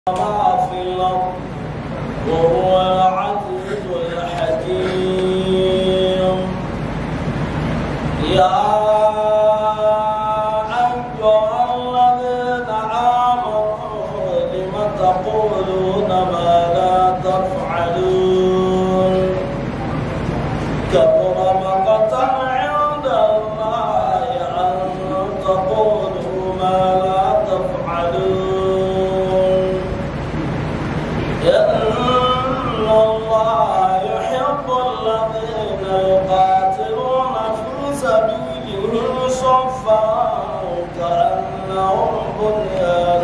ما في الأرض وهو العزيز الحكيم يا أيها الذين آمنوا لم تقولون ما لا تفعلون كبر مقتا عند الله أن تقولوا ما لا تفعلون إن الله يحب الذين يقاتلون في سبيله صفا كأنهم بنيان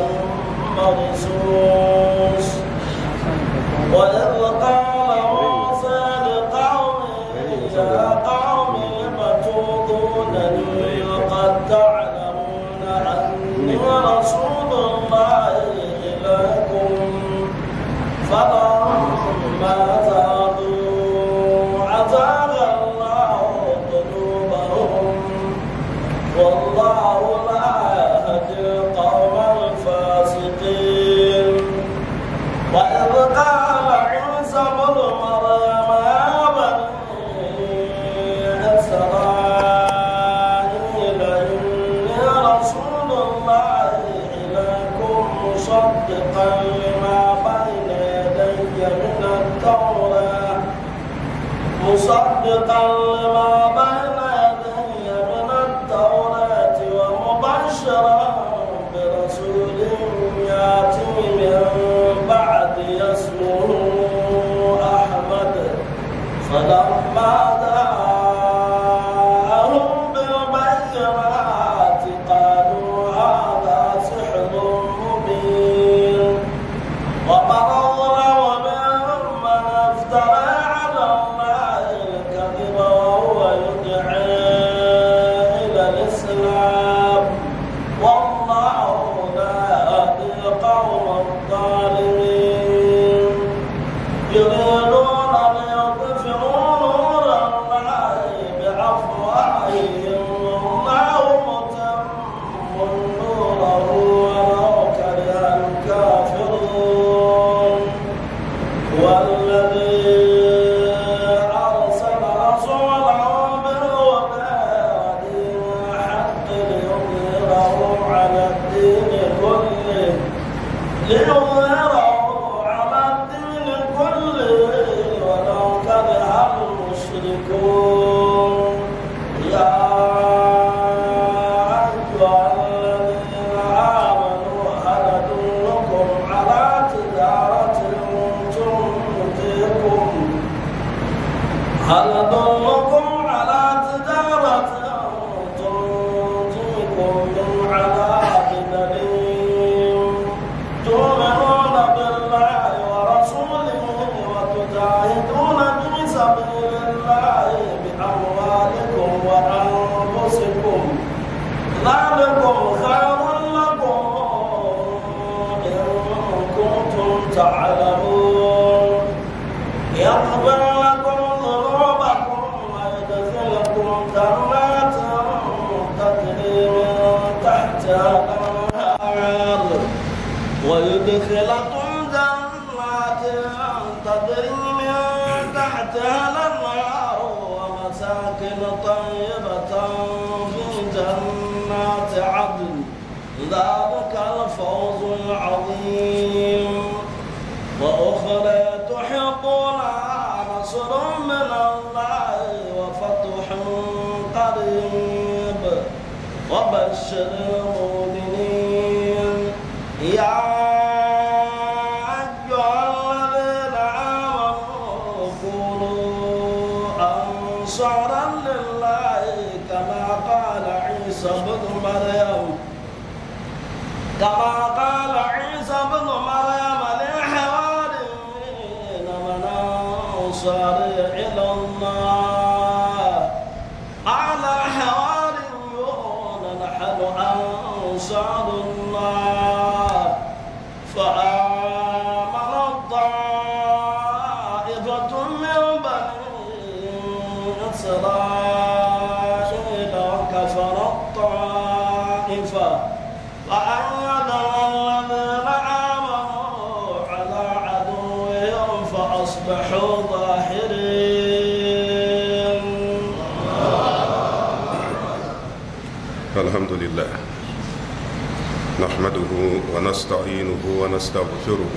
مرصوص وإذ قال موسى لقومه يا قوم لم تؤذونني وقد تعلمون أني رسول الله إليكم فلما زادوا أزاغ الله قلوبهم والله لا يهدي القوم الفاسقين وإذ قال عيسى ابن مريم يا بني إسرائيل إني رسول الله إليكم مصدقا لما بين يدي من التوراة مصدقا لما بين يدي من التوراة ومبشرا برسول يأتي من بعد اسمه أحمد فلما جاءهم بالبينات قالوا هذا سحر مبين ومن أظلم ممن افترى على الله الكذب وهو يدعي إلى الإسلام والله لا يهدي القوم الظالمين يريدون ليطفئوا نور الله بأفواههم والله متم نوره ولو كره الكافرون والذي أرسل رسوله بالهدى ودين الحق ليظهره على الدين كله ليظهره على الدين كله ولو كره المشركون يا أيها الذين آمنوا هل أدلكم على تجارة تنجيكم هل أدلكم على تجارة تنجيكم من عذاب أليم تؤمنون بالله ورسوله وتجاهدون في سبيل الله بأموالكم وأنفسكم ذلكم خير لكم إن كنتم تعلمون يغفر لكم ذنوبكم ويدخلكم جنات تجري من تحتها الأنهار ويدخلكم جنات تجري من تحتها الأنهار ومساكن طيبة في جنات عدن ذلك الفوز العظيم وأخرى تحبونها نصر من الله وفتح قريب وبشر المؤمنين يا أيها الذين آمنوا كونوا أنصارا لله كما قال عيسى بن مريم كما قال عيسى بن مريم للحواريين من أنصاري إلى الله قال حواريون نحن أنصار الله فآمن الطائفة من بني إسرائيل وكفر الطائفة وأيدنا الذين آمنوا فأصبحوا ظاهرين الحمد لله نحمده ونستعينه ونستغفره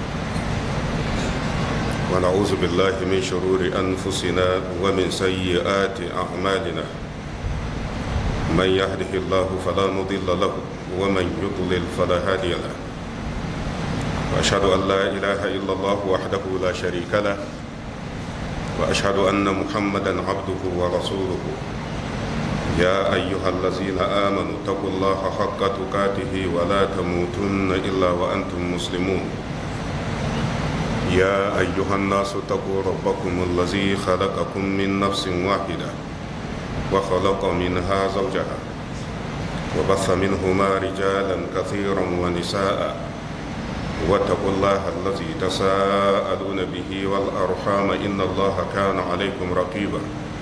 ونعوذ بالله من شرور أنفسنا ومن سيئات أعمالنا من يهده الله فلا مضل له ومن يضلل فلا هادي له وأشهد أن لا إله إلا الله وحده لا شريك له وأشهد أن محمدا عبده ورسوله يا أيها الذين آمنوا اتقوا الله حق تقاته ولا تموتن إلا وأنتم مسلمون يا أيها الناس اتقوا ربكم الذي خلقكم من نفس واحدة وخلق منها زوجها وبث منهما رجالا كثيرا ونساء واتقوا الله الذي تساءلون به والأرحام إن الله كان عليكم رقيبا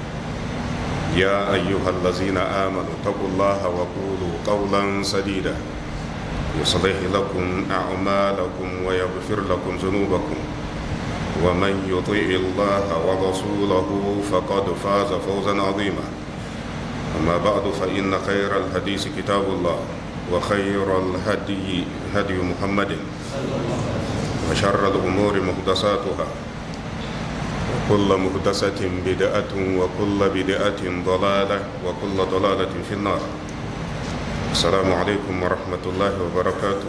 يا أيها الذين آمنوا اتقوا الله وقولوا قولا سديدا يصلح لكم أعمالكم ويغفر لكم ذنوبكم ومن يطيع الله ورسوله فقد فاز فوزا عظيما أما بعد فإن خير الحديث كتاب الله وخير الهدي هدي محمد وشر الأمور محدثاتها وكل محدثة بدعة وكل بدعة ضلالة وكل ضلالة في النار السلام عليكم ورحمة الله وبركاته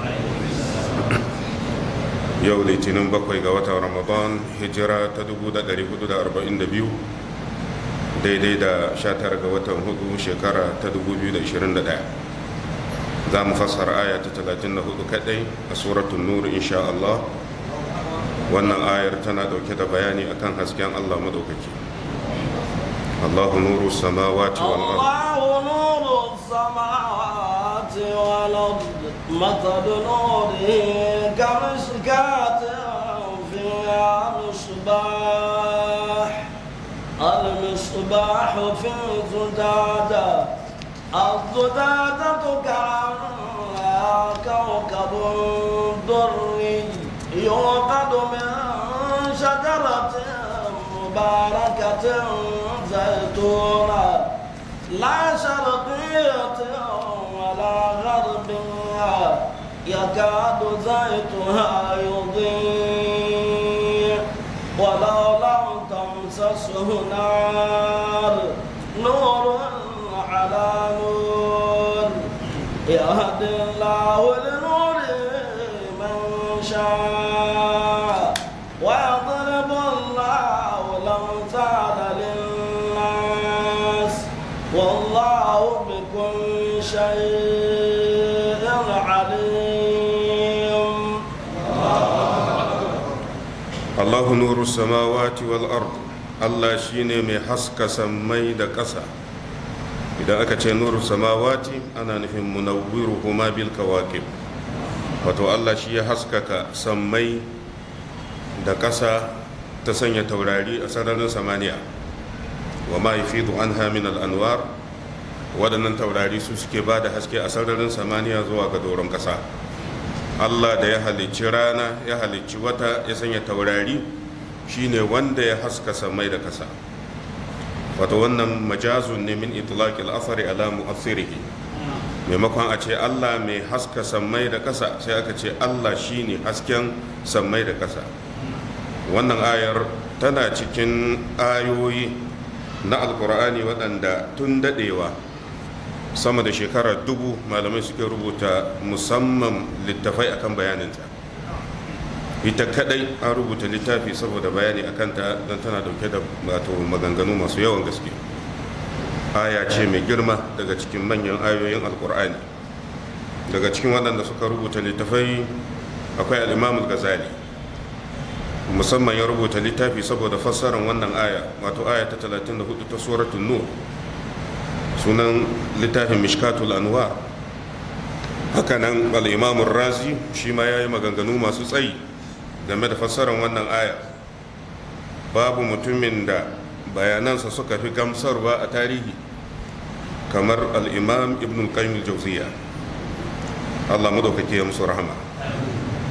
yau litinin bakwai ga watan ramadan hijira ta 1442 daidai da 19 ga watan hudu shekara ta 2021 za mu fassara aya ta 34 kadai a suratun nur insha Allah wannan ayar tana dauke da bayani akan hasken Allah madaukaki الله نور السماوات والأرض الله نور السماوات والأرض مثل نوره كمشكاة فيها مصباح المصباح في الزجاجة الزجاجة كأنها كوكب دري يوقد من شجرة مباركة زيتونة لا شرقية ولا غربية يكاد زيتها يضيء ولو لم تمسسه نار نور على نور يهدي الله لنوره من شاء ويضرب الله الأمثال للناس والله بكل شيء عليم الله نور السماوات والأرض Allah shi ne mai haska sammai da ƙasa idan aka ce nuru samawati ana nufin munawwiru kuma bil kawakib wato Allah shi ya haskaka sammai da ƙasa ta sanya taurari a sararin samaniya wa ma yafidu anha min al-anwar waɗannan taurari su suke ba da haske a sararin samaniya zuwa ga doron ƙasa Allah da ya halicci rana ya halicci wata ya sanya taurari shine wanda ya haska samai da ƙasa wato wannan majazun ne min itlaqil athari ala mu'athirihi maimakon a ce Allah mai haska samai da ƙasa sai aka ce Allah shine hasken samai da ƙasa wannan ayar tana cikin ayoyi na alkur'ani waɗanda tun daɗewa sama da shekara dubu malamai suke rubuta musamman littafai akan bayaninta ita kadai an rubuta littafi saboda bayani a kanta don tana dauke da wato maganganu masu yawan gaske aya ce mai girma daga cikin manyan ayoyin alkur'ani daga cikin waɗanda suka rubuta littafai akwai al'imamul gazali musamman ya rubuta littafi saboda fassarar wannan aya wato aya ta 34 ta suratul nur sunan littafin mishkatul anwar hakanan al'imamun razi shi ma ya yi maganganu masu tsayi game da fassarar wannan aya babu mutumin da bayanansa suka fi gamsarwa a tarihi kamar al'imam ibn qayyim al-jauziya allah madaukake ya musu rahama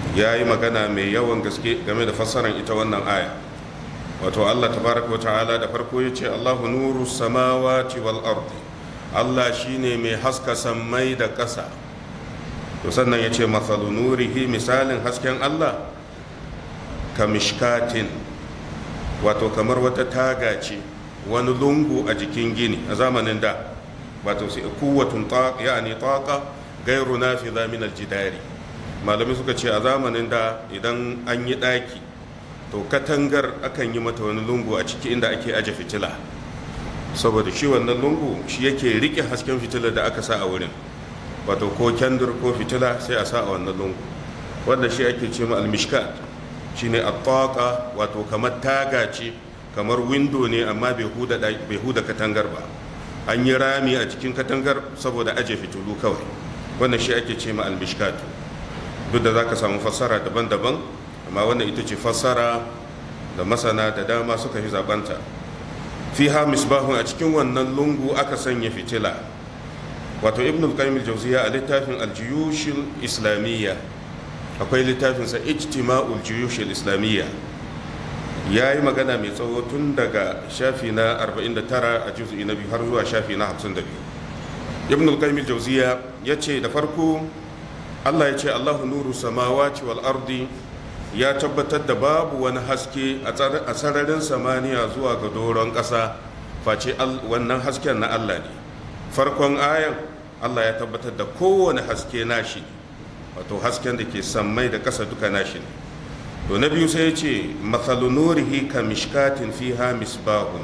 ya yi magana mai yawan gaske game da fassarar ita wannan aya wato allah tabaraka wa ta'ala da farko ya ce allahu nuru samawati wal ardi allah shine mai haska sammai da ƙasa to sannan ya ce matsalu nurihi misalin hasken allah ka mishkatin wato kamar wata taga ce wani lungu a jikin gini a zamanin da wato sai kuwatun yani taqa gairu nafiza min aljidari malamai suka ce a zamanin da idan an yi daki to katangar akan yi mata wani lungu a ciki inda ake aje fitila saboda shi wannan lungu shi yake rike hasken fitilar da aka sa a wurin wato ko kyandur ko fitila sai a sa a wannan lungu wanda shi ake ce ma almishkat shine at-taqa wato kamar taga ce kamar windo ne amma bai huda katangar ba an yi rami a cikin katangar saboda aje fitilu kawai wannan shi ake ce ma almishkatu duk da za ka samu fassara daban-daban amma wannan ita ce fassara da masana da dama suka fi zabanta fiha misbahun a cikin wannan lungu aka sanya fitila wato ibn al-qayyim al-jawziya a littafin al-juyush islamiyya akwai littafinsa ijtima'ul juyush islamiyya ya yi magana mai tsawo tun daga shafi na 49 a juz'i na biyu har zuwa shafi na 52 ibn al-qayyim al-jawziya ya ce da farko Allah ya ce Allahu nuru samawati wal ardi ya tabbatar da babu wani haske a sararin samaniya zuwa ga doron ƙasa face wannan hasken na Allah ne farkon ayan Allah ya tabbatar da kowane haske nashi wato hasken da ke sammai da ƙasa duka nashi ne to na biyu sai ya ce matsalu nurihi ka mishkatin fiha misbahun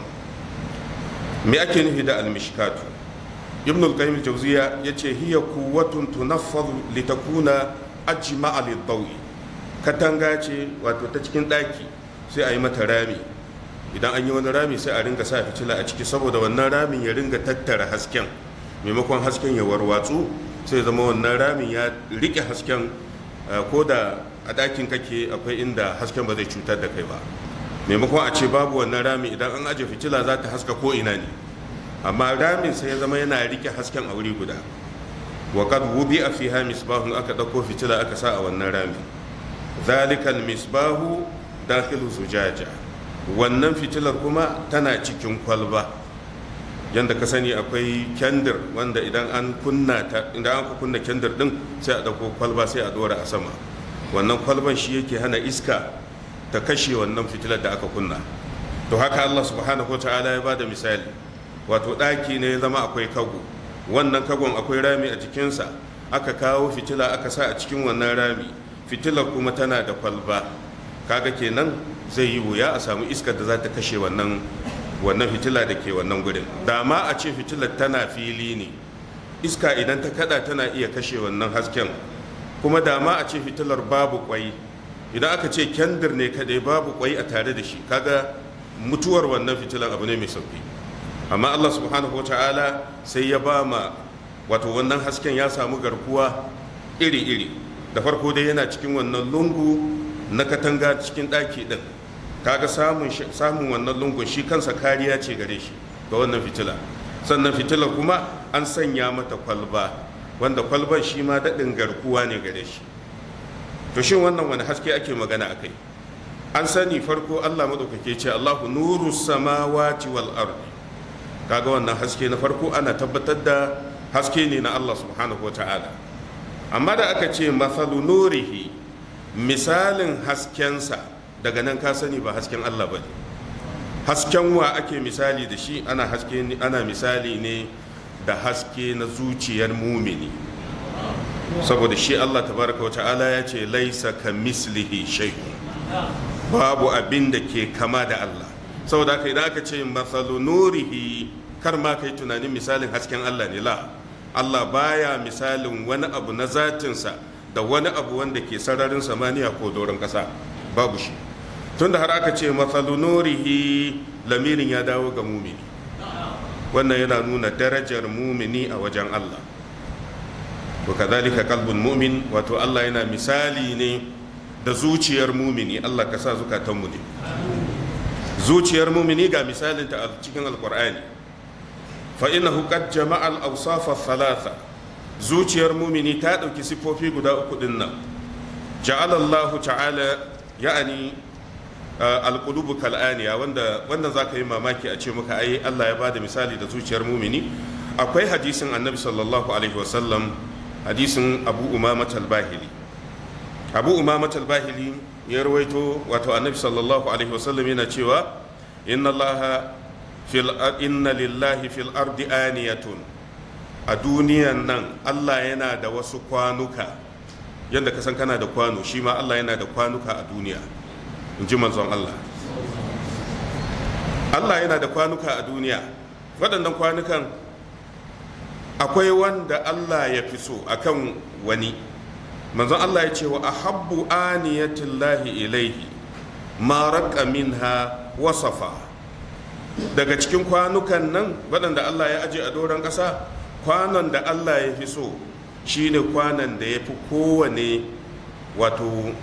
me ake nufi da almishkatu ibn al-qayyim al-jawziya yace hiya quwwatun tunaffadhu litakuna ajma'a lid-dawi katanga ce wato ta cikin daki sai a yi mata rami idan an yi wani rami sai a ringa sa fitila a ciki saboda wannan ramin ya ringa tattara hasken maimakon hasken ya warwatsu sai zama wannan ramin ya rike hasken ko da a ɗakin kake akwai inda hasken ba zai cutar da kai ba maimakon a ce babu wannan rami idan an aje fitila za ta haska ko ina ne amma ramin sai ya zama yana rike hasken a wuri guda wa qad wudi'a fiha misbahun aka dauko fitila aka sa a wannan rami zalikal misbahu dakhilu zujaja wannan fitilar kuma tana cikin kwalba yanda ka sani akwai kendir wanda idan an kunna ta idan an kunna kendir din sai a dauko kwalba sai a dora a sama wannan kwalban shi yake hana iska ta kashe wannan fitilar da aka kunna to haka Allah subhanahu wa ta'ala ya bada misali wato ɗaki ne ya zama akwai kago wannan kagon akwai rami a jikinsa aka kawo fitila aka sa a cikin wannan rami fitilar kuma tana da kwalba kaga kenan zai yi wuya a samu iskar da za ta kashe wannan wannan fitila da ke wannan gurin da ma a ce fitilar tana fili ne iska idan ta kada tana iya kashe wannan hasken kuma da ma a ce fitilar babu kwai idan aka ce kendir ne kadai babu kwai a tare da shi kaga mutuwar wannan fitilar abu ne mai sauki amma Allah subhanahu ta'ala sai ya ba ma wato wannan hasken ya samu garkuwa iri-iri da farko dai yana cikin wannan lungu na katanga cikin ɗaki ɗin kaga samun samun wannan lungun shi kansa kariya ce gare shi ga wannan fitila sannan fitilar kuma an sanya mata kwalba wanda kwalban shi ma daɗin garkuwa ne gare shi to shin wannan wani haske ake magana akai an sani farko Allah maɗaukake ce Allahu nuru samawati wal ardi kaga wannan haske na farko ana tabbatar da haske ne na Allah subhanahu wa ta'ala amma da aka ce mathalu nurihi misalin haskensa daga nan ka sani ba hasken Allah ba ne hasken wa ake misali da shi ana haske ana misali ne da haske na zuciyar mumini saboda shi Allah tabaraka wa ta'ala ya ce laisa ka mislihi shay'un babu abin da ke kama da Allah saboda haka idan aka ce mathalu nurihi kar ma kai tunanin misalin hasken Allah ne la Allah baya misalin wani abu na zatinsa da wani abu wanda ke sararin samaniya ko doron ƙasa babu shi tunda har aka ce mathalu nurihi lamirin ya dawo ga mumini wannan yana nuna darajar mumini a wajen Allah wa kadhalika qalbul mu'min wato Allah yana misali ne da zuciyar mumini Allah ka sa zukatanmu ne zuciyar mumini ga misalinta a cikin alkur'ani fa innahu qad jama'a al-awsaf thalatha zuciyar mumini ta dauki sifofi guda uku din nan ja'ala Allah ta'ala ya'ani alqulubu kal'aniya wanda wanda zaka yi mamaki a ce muka ai Allah ya bada misali da zuciyar mumini akwai hadisin annabi sallallahu alaihi wasallam hadisin abu umama talbahili abu umama talbahili ya rawaito wato annabi sallallahu alaihi wasallam yana cewa inna allaha fil inna lillahi fil ardi aniyatun a duniyan nan Allah yana da wasu kwanuka yadda ka san kana da kwano shi ma Allah yana da kwanuka a duniya in ji manzon Allah Allah yana da kwanuka a duniya waɗannan kwanukan akwai wanda Allah ya fi so akan wani manzon Allah ya ce wa ahabbu aniyatillahi ilaihi ma raqa minha wasafa daga cikin kwanukan nan waɗanda Allah ya aje a doron ƙasa kwanon da Allah ya fi so shine kwanon da ya fi kowane wato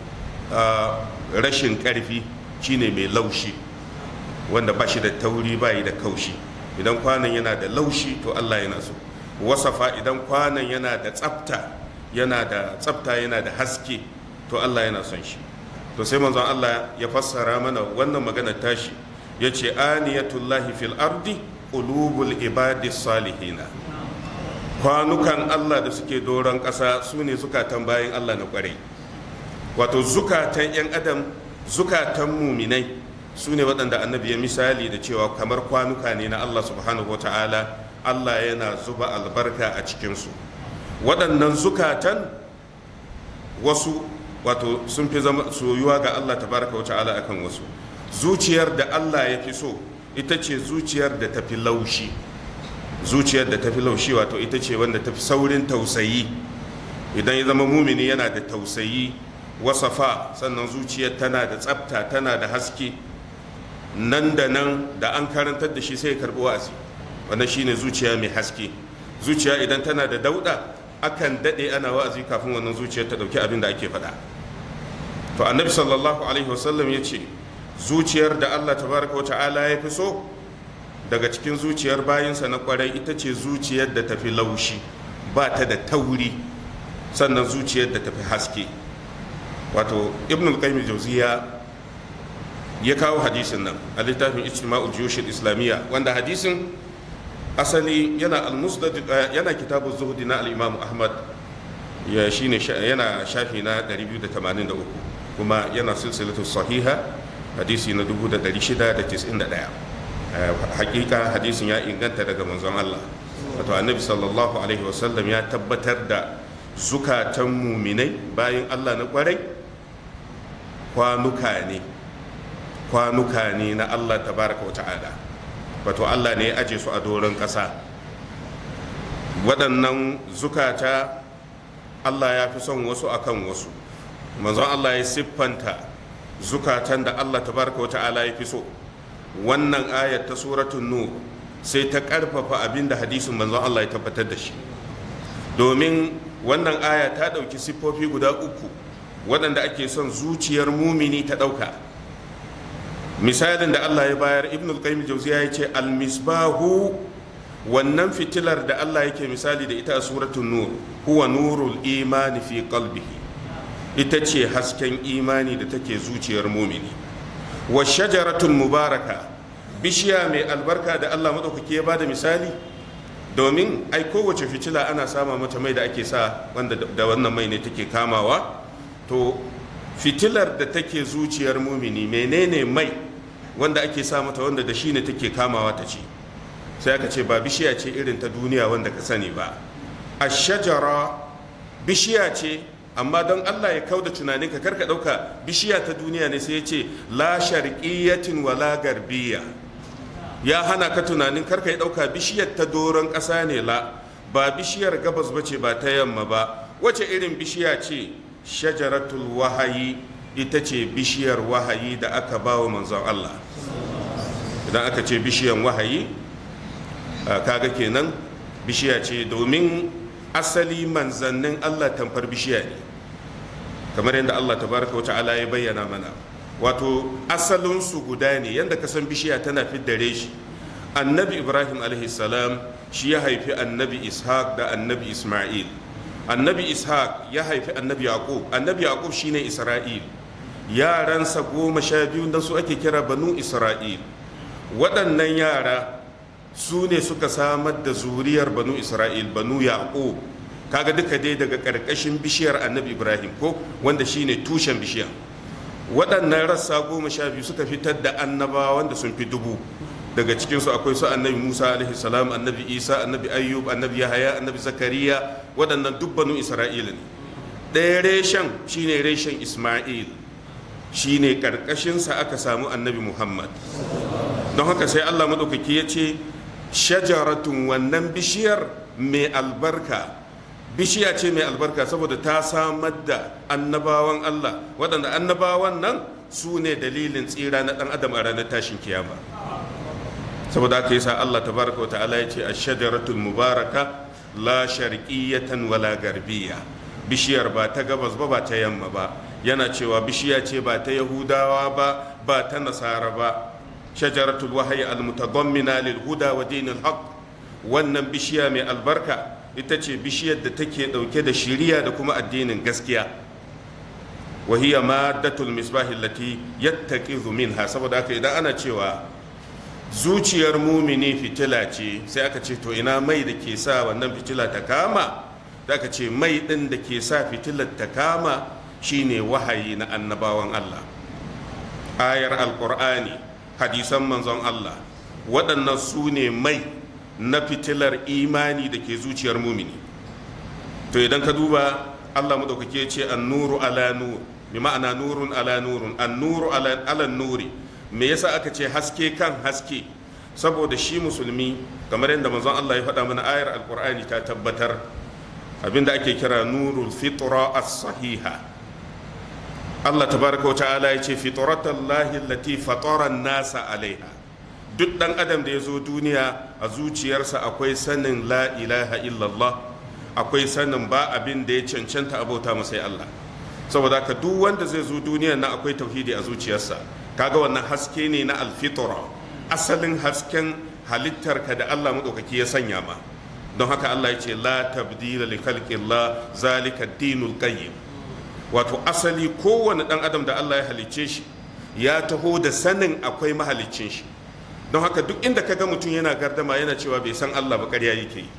rashin ƙarfi shine mai laushi wanda ba shi da tauri ba da kaushi idan kwanon yana da laushi to Allah yana so wasafa idan kwanon yana da tsafta yana da tsafta yana da haske to Allah yana son shi to sai manzon Allah ya fassara mana wannan maganar tashi ya ce aniyatullahi fil ardi qulubul ibadi salihina kwanukan Allah da suke doron ƙasa su ne zukatan bayan Allah na ƙwarai wato zukatan 'yan adam zukatan muminai su ne waɗanda annabi ya misali da cewa kamar kwanuka ne na Allah subhanahu wa ta'ala Allah yana zuba albarka a cikinsu waɗannan zukatan wasu wato sun fi zama soyuwa ga Allah tabaraka wa ta'ala akan wasu zuciyar da Allah ya fi so ita ce zuciyar da tafi laushi zuciyar da tafi laushi wato ita ce wanda tafi saurin tausayi idan ya zama mumini yana da tausayi wasafa sannan zuciyar tana da tsafta tana da haske nan da nan da an karantar da shi sai ya karbi wa'azi wannan shine zuciya mai haske zuciya idan tana da dauda akan dade ana wa'azi kafin wannan zuciyar ta dauki abin da ake faɗa to annabi sallallahu alaihi wasallam ya ce zuciyar da Allah tabaraka wa ta'ala ya fi so daga cikin zuciyar bayinsa na kwarai ita ce zuciyar da tafi laushi ba ta da tauri sannan zuciyar da tafi haske wato ibn al-qayyim jauziya ya kawo hadisin nan a littafin ijtima'ul juyush islamiyya wanda hadisin asali yana al-musnad yana kitabu zuhdi na al-imam ahmad ya shine yana shafi na 283 kuma yana silsilatu sahiha hadisi na 1691 hakika hadisin ya inganta daga manzon Allah wato annabi sallallahu alaihi wasallam ya tabbatar da zukatan muminai bayan Allah na kwarai kwanuka ne kwanuka ne na Allah tabaraka wa ta'ala wato Allah ne ya aje su a doron ƙasa waɗannan zukata Allah ya fi son wasu akan wasu manzon Allah ya siffanta zukatan da Allah tabaraka wa ta'ala ya fi so wannan ayat ta suratun nur sai ta ƙarfafa abin da hadisin manzon Allah ya tabbatar da shi domin wannan aya ta ɗauki siffofi guda uku waɗanda ake son zuciyar mumini ta ɗauka misalin da Allah ya bayar ibn al-qayyim jauziya ya ce al-misbahu wannan fitilar da Allah yake misali da ita a suratul nur huwa nurul imani fi qalbihi ita ce hasken imani da take zuciyar mumini wa shajaratul mubaraka bishiya mai albarka da Allah madaukake ya bada misali domin ai kowace fitila ana sama mata mai da ake sa wanda da wannan mai ne take kamawa to fitilar da take zuciyar mumini menene mai wanda ake sa mata wanda da shi ne take kamawa ta ci sai aka ce ba bishiya ce irin ta duniya wanda ka sani ba a shajara bishiya ce amma don allah ya kauda tunanin ka karka dauka bishiya ta duniya ne sai ya ce la sharqiyatin wala garbiya ya hana ka tunanin karka ya dauka bishiyar ta doron ƙasa ne la ba bishiyar gabas ba ce ba ta yamma ba wace irin bishiya ce shajaratul wahayi ita ce bishiyar wahayi da aka ba wa manzon Allah idan aka ce bishiyar wahayi kaga kenan bishiya ce domin asali manzannin Allah tamfar bishiya ne kamar yadda Allah tabaraka wa ta'ala ya bayyana mana wato asalinsu guda ne yadda ka san bishiya tana fiddare shi annabi ibrahim alaihi salam shi ya haifi annabi ishaq da annabi isma'il annabi ishaq ya haifi annabi yaqub annabi yaqub shine isra'il yaransa goma sha biyu da su ake kira banu isra'il waɗannan yara su ne suka samar da zuriyar banu isra'il banu yaqub kaga duka dai daga ƙarƙashin bishiyar annabi ibrahim ko wanda shine tushen bishiyar waɗannan rassa goma sha biyu suka fitar da annabawa wanda sun fi dubu daga cikinsu akwai su annabi musa alaihi salam annabi isa annabi ayyub annabi yahaya annabi zakariya waɗannan duk banu isra'ila ne ɗaya reshen shine reshen isma'il shine ƙarƙashinsa aka samu annabi muhammad don haka sai allah maɗaukaki ya ce shajaratun wannan bishiyar mai albarka bishiya ce mai albarka saboda ta samar da annabawan allah waɗanda annabawan nan su ne dalilin tsira na ɗan adam a ranar tashin kiyama saboda aka yi sa allah tabaraka wa ta'ala ya ce a shajaratul mubaraka la sharqiyatan wala garbiya bishiyar ba ta gabas ba ba ta yamma ba yana cewa bishiya ce ba ta yahudawa ba ba ta nasara ba shajaratul wahayi almutadammina lil huda wa dinil haqq wannan bishiya mai albarka ita ce bishiyar da take dauke da shiriya da kuma addinin gaskiya wa hiya maddatul misbahi allati yattaqizu minha saboda haka idan ana cewa zuciyar mumini fitila ce sai aka ce to ina mai da ke sa wannan fitila ta kama da aka ce mai din da ke sa fitilar ta kama shine wahayi na annabawan Allah ayar alqur'ani hadisan manzon Allah waɗannan su ne mai na fitilar imani da ke zuciyar mumini to idan ka duba Allah madaukake ce an-nuru ala nur bi ma'ana nurun ala nurun an-nuru ala ala nuri me yasa aka ce haske kan haske saboda shi musulmi kamar yadda manzon Allah ya faɗa mana ayar alqur'ani ta tabbatar abinda ake kira nurul fitra as-sahiha Allah tabaraka wa ta'ala ya ce fitratallahi allati fatara nasa alaiha duk dan adam da ya zo duniya a zuciyarsa akwai sanin la ilaha illallah akwai sanin ba abin da ya cancanta abauta masai Allah saboda haka duk wanda zai zo duniya na akwai tauhidi a zuciyarsa kaga wannan haske ne na alfitra asalin hasken halittarka da Allah madaukaki ya sanya ma don haka Allah ya ce la tabdila li khalqillah zalika dinul qayyim wato asali kowane dan adam da Allah ya halicce shi ya taho da sanin akwai mahaliccin shi don haka duk inda kaga mutum yana gardama yana cewa bai san Allah ba ƙarya yake yi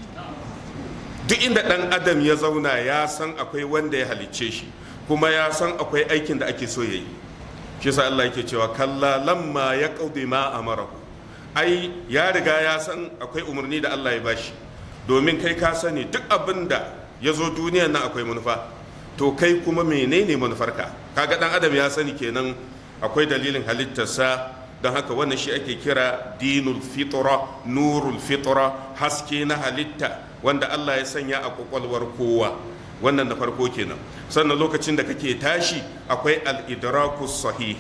duk inda dan adam ya zauna ya san akwai wanda ya halicce shi kuma ya san akwai aikin da ake so ya yi shi yasa Allah yake cewa kalla lamma ya qaudi ma amarahu ai ya riga ya san akwai umarni da Allah ya bashi domin kai ka sani duk abin da ya zo duniyan nan akwai manufa to kai kuma menene manufarka kaga dan adam ya sani kenan akwai dalilin halittarsa don haka wannan shi ake kira dinul fitra nurul fitra haske na halitta wanda Allah ya sanya a kwakwalwar kowa wannan da farko kenan sannan lokacin da kake tashi akwai al-idrakus sahih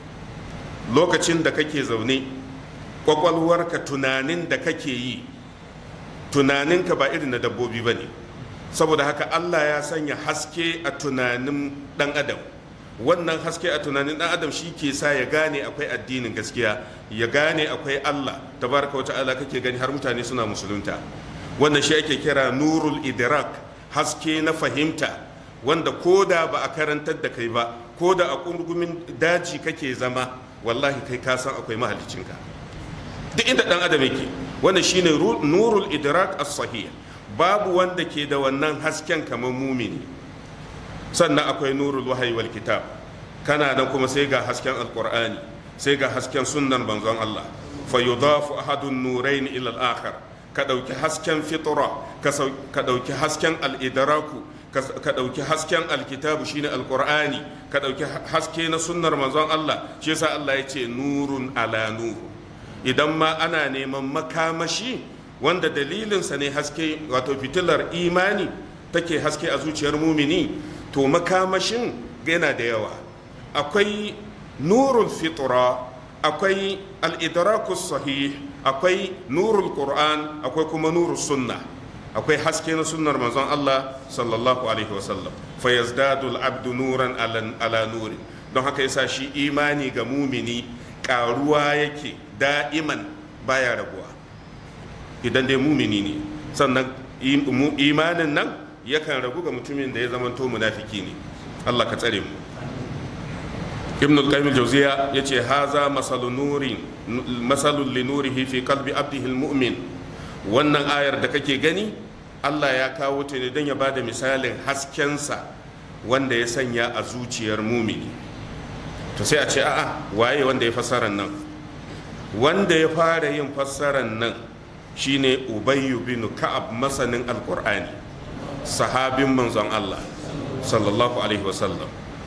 lokacin da kake zaune kwakwalwarka tunanin da kake yi tunaninka ba irin na dabbobi ba ne saboda haka Allah ya sanya haske a tunanin dan adam wannan haske a tunanin dan adam shi ke sa ya gane akwai addinin gaskiya ya gane akwai Allah tabaraka wa ta'ala kake gani har mutane suna musulunta wannan shi ake kira nurul idrak haske na fahimta wanda ko da ba a karantar da kai ba ko da a kurgumin daji kake zama wallahi kai ka san akwai mahalicinka duk inda dan adam yake wannan shine nurul idrak as-sahih babu wanda ke da wannan hasken kamar mumini sannan akwai nurul wahayi wal kitab kana nan kuma sai ga hasken alqur'ani sai ga hasken sunnan manzon Allah fa yudafu ahadun nurain ila al-akhar ka dauki hasken fitra ka dauki hasken al-idraku ka dauki hasken alkitabu shine alqur'ani ka dauki haske na sunnar manzon Allah shi yasa Allah ya ce nurun ala nur idan ma ana neman makamashi wanda dalilinsa ne haske wato fitilar imani take haske a zuciyar mumini to makamashin yana da yawa akwai nurul fitra akwai al-idrakus sahih akwai nurul qur'an akwai kuma nurul sunna akwai haske na sunnar manzon Allah sallallahu alaihi wasallam fa yazdadu al-abdu nuran ala nuri don haka yasa shi imani ga mumini karuwa yake da'iman baya rabuwa idan dai mumini ne sannan imanin nan yakan ragu ga mutumin da ya zamanto munafiki ne Allah ka tsare mu ibn al-qayyim al-jawziya yace haza masalun nurin masalun li nurihi fi qalbi abdihi al-mu'min wannan ayar da kake gani Allah ya kawo ta ne don ya bada misalin haskensa wanda ya sanya a zuciyar mumini to sai a ce a'a waye wanda ya fassara nan wanda ya fara yin fassarar nan shine ubayyu bin ka'ab masanin alqur'ani sahabin manzon Allah sallallahu alaihi wasallam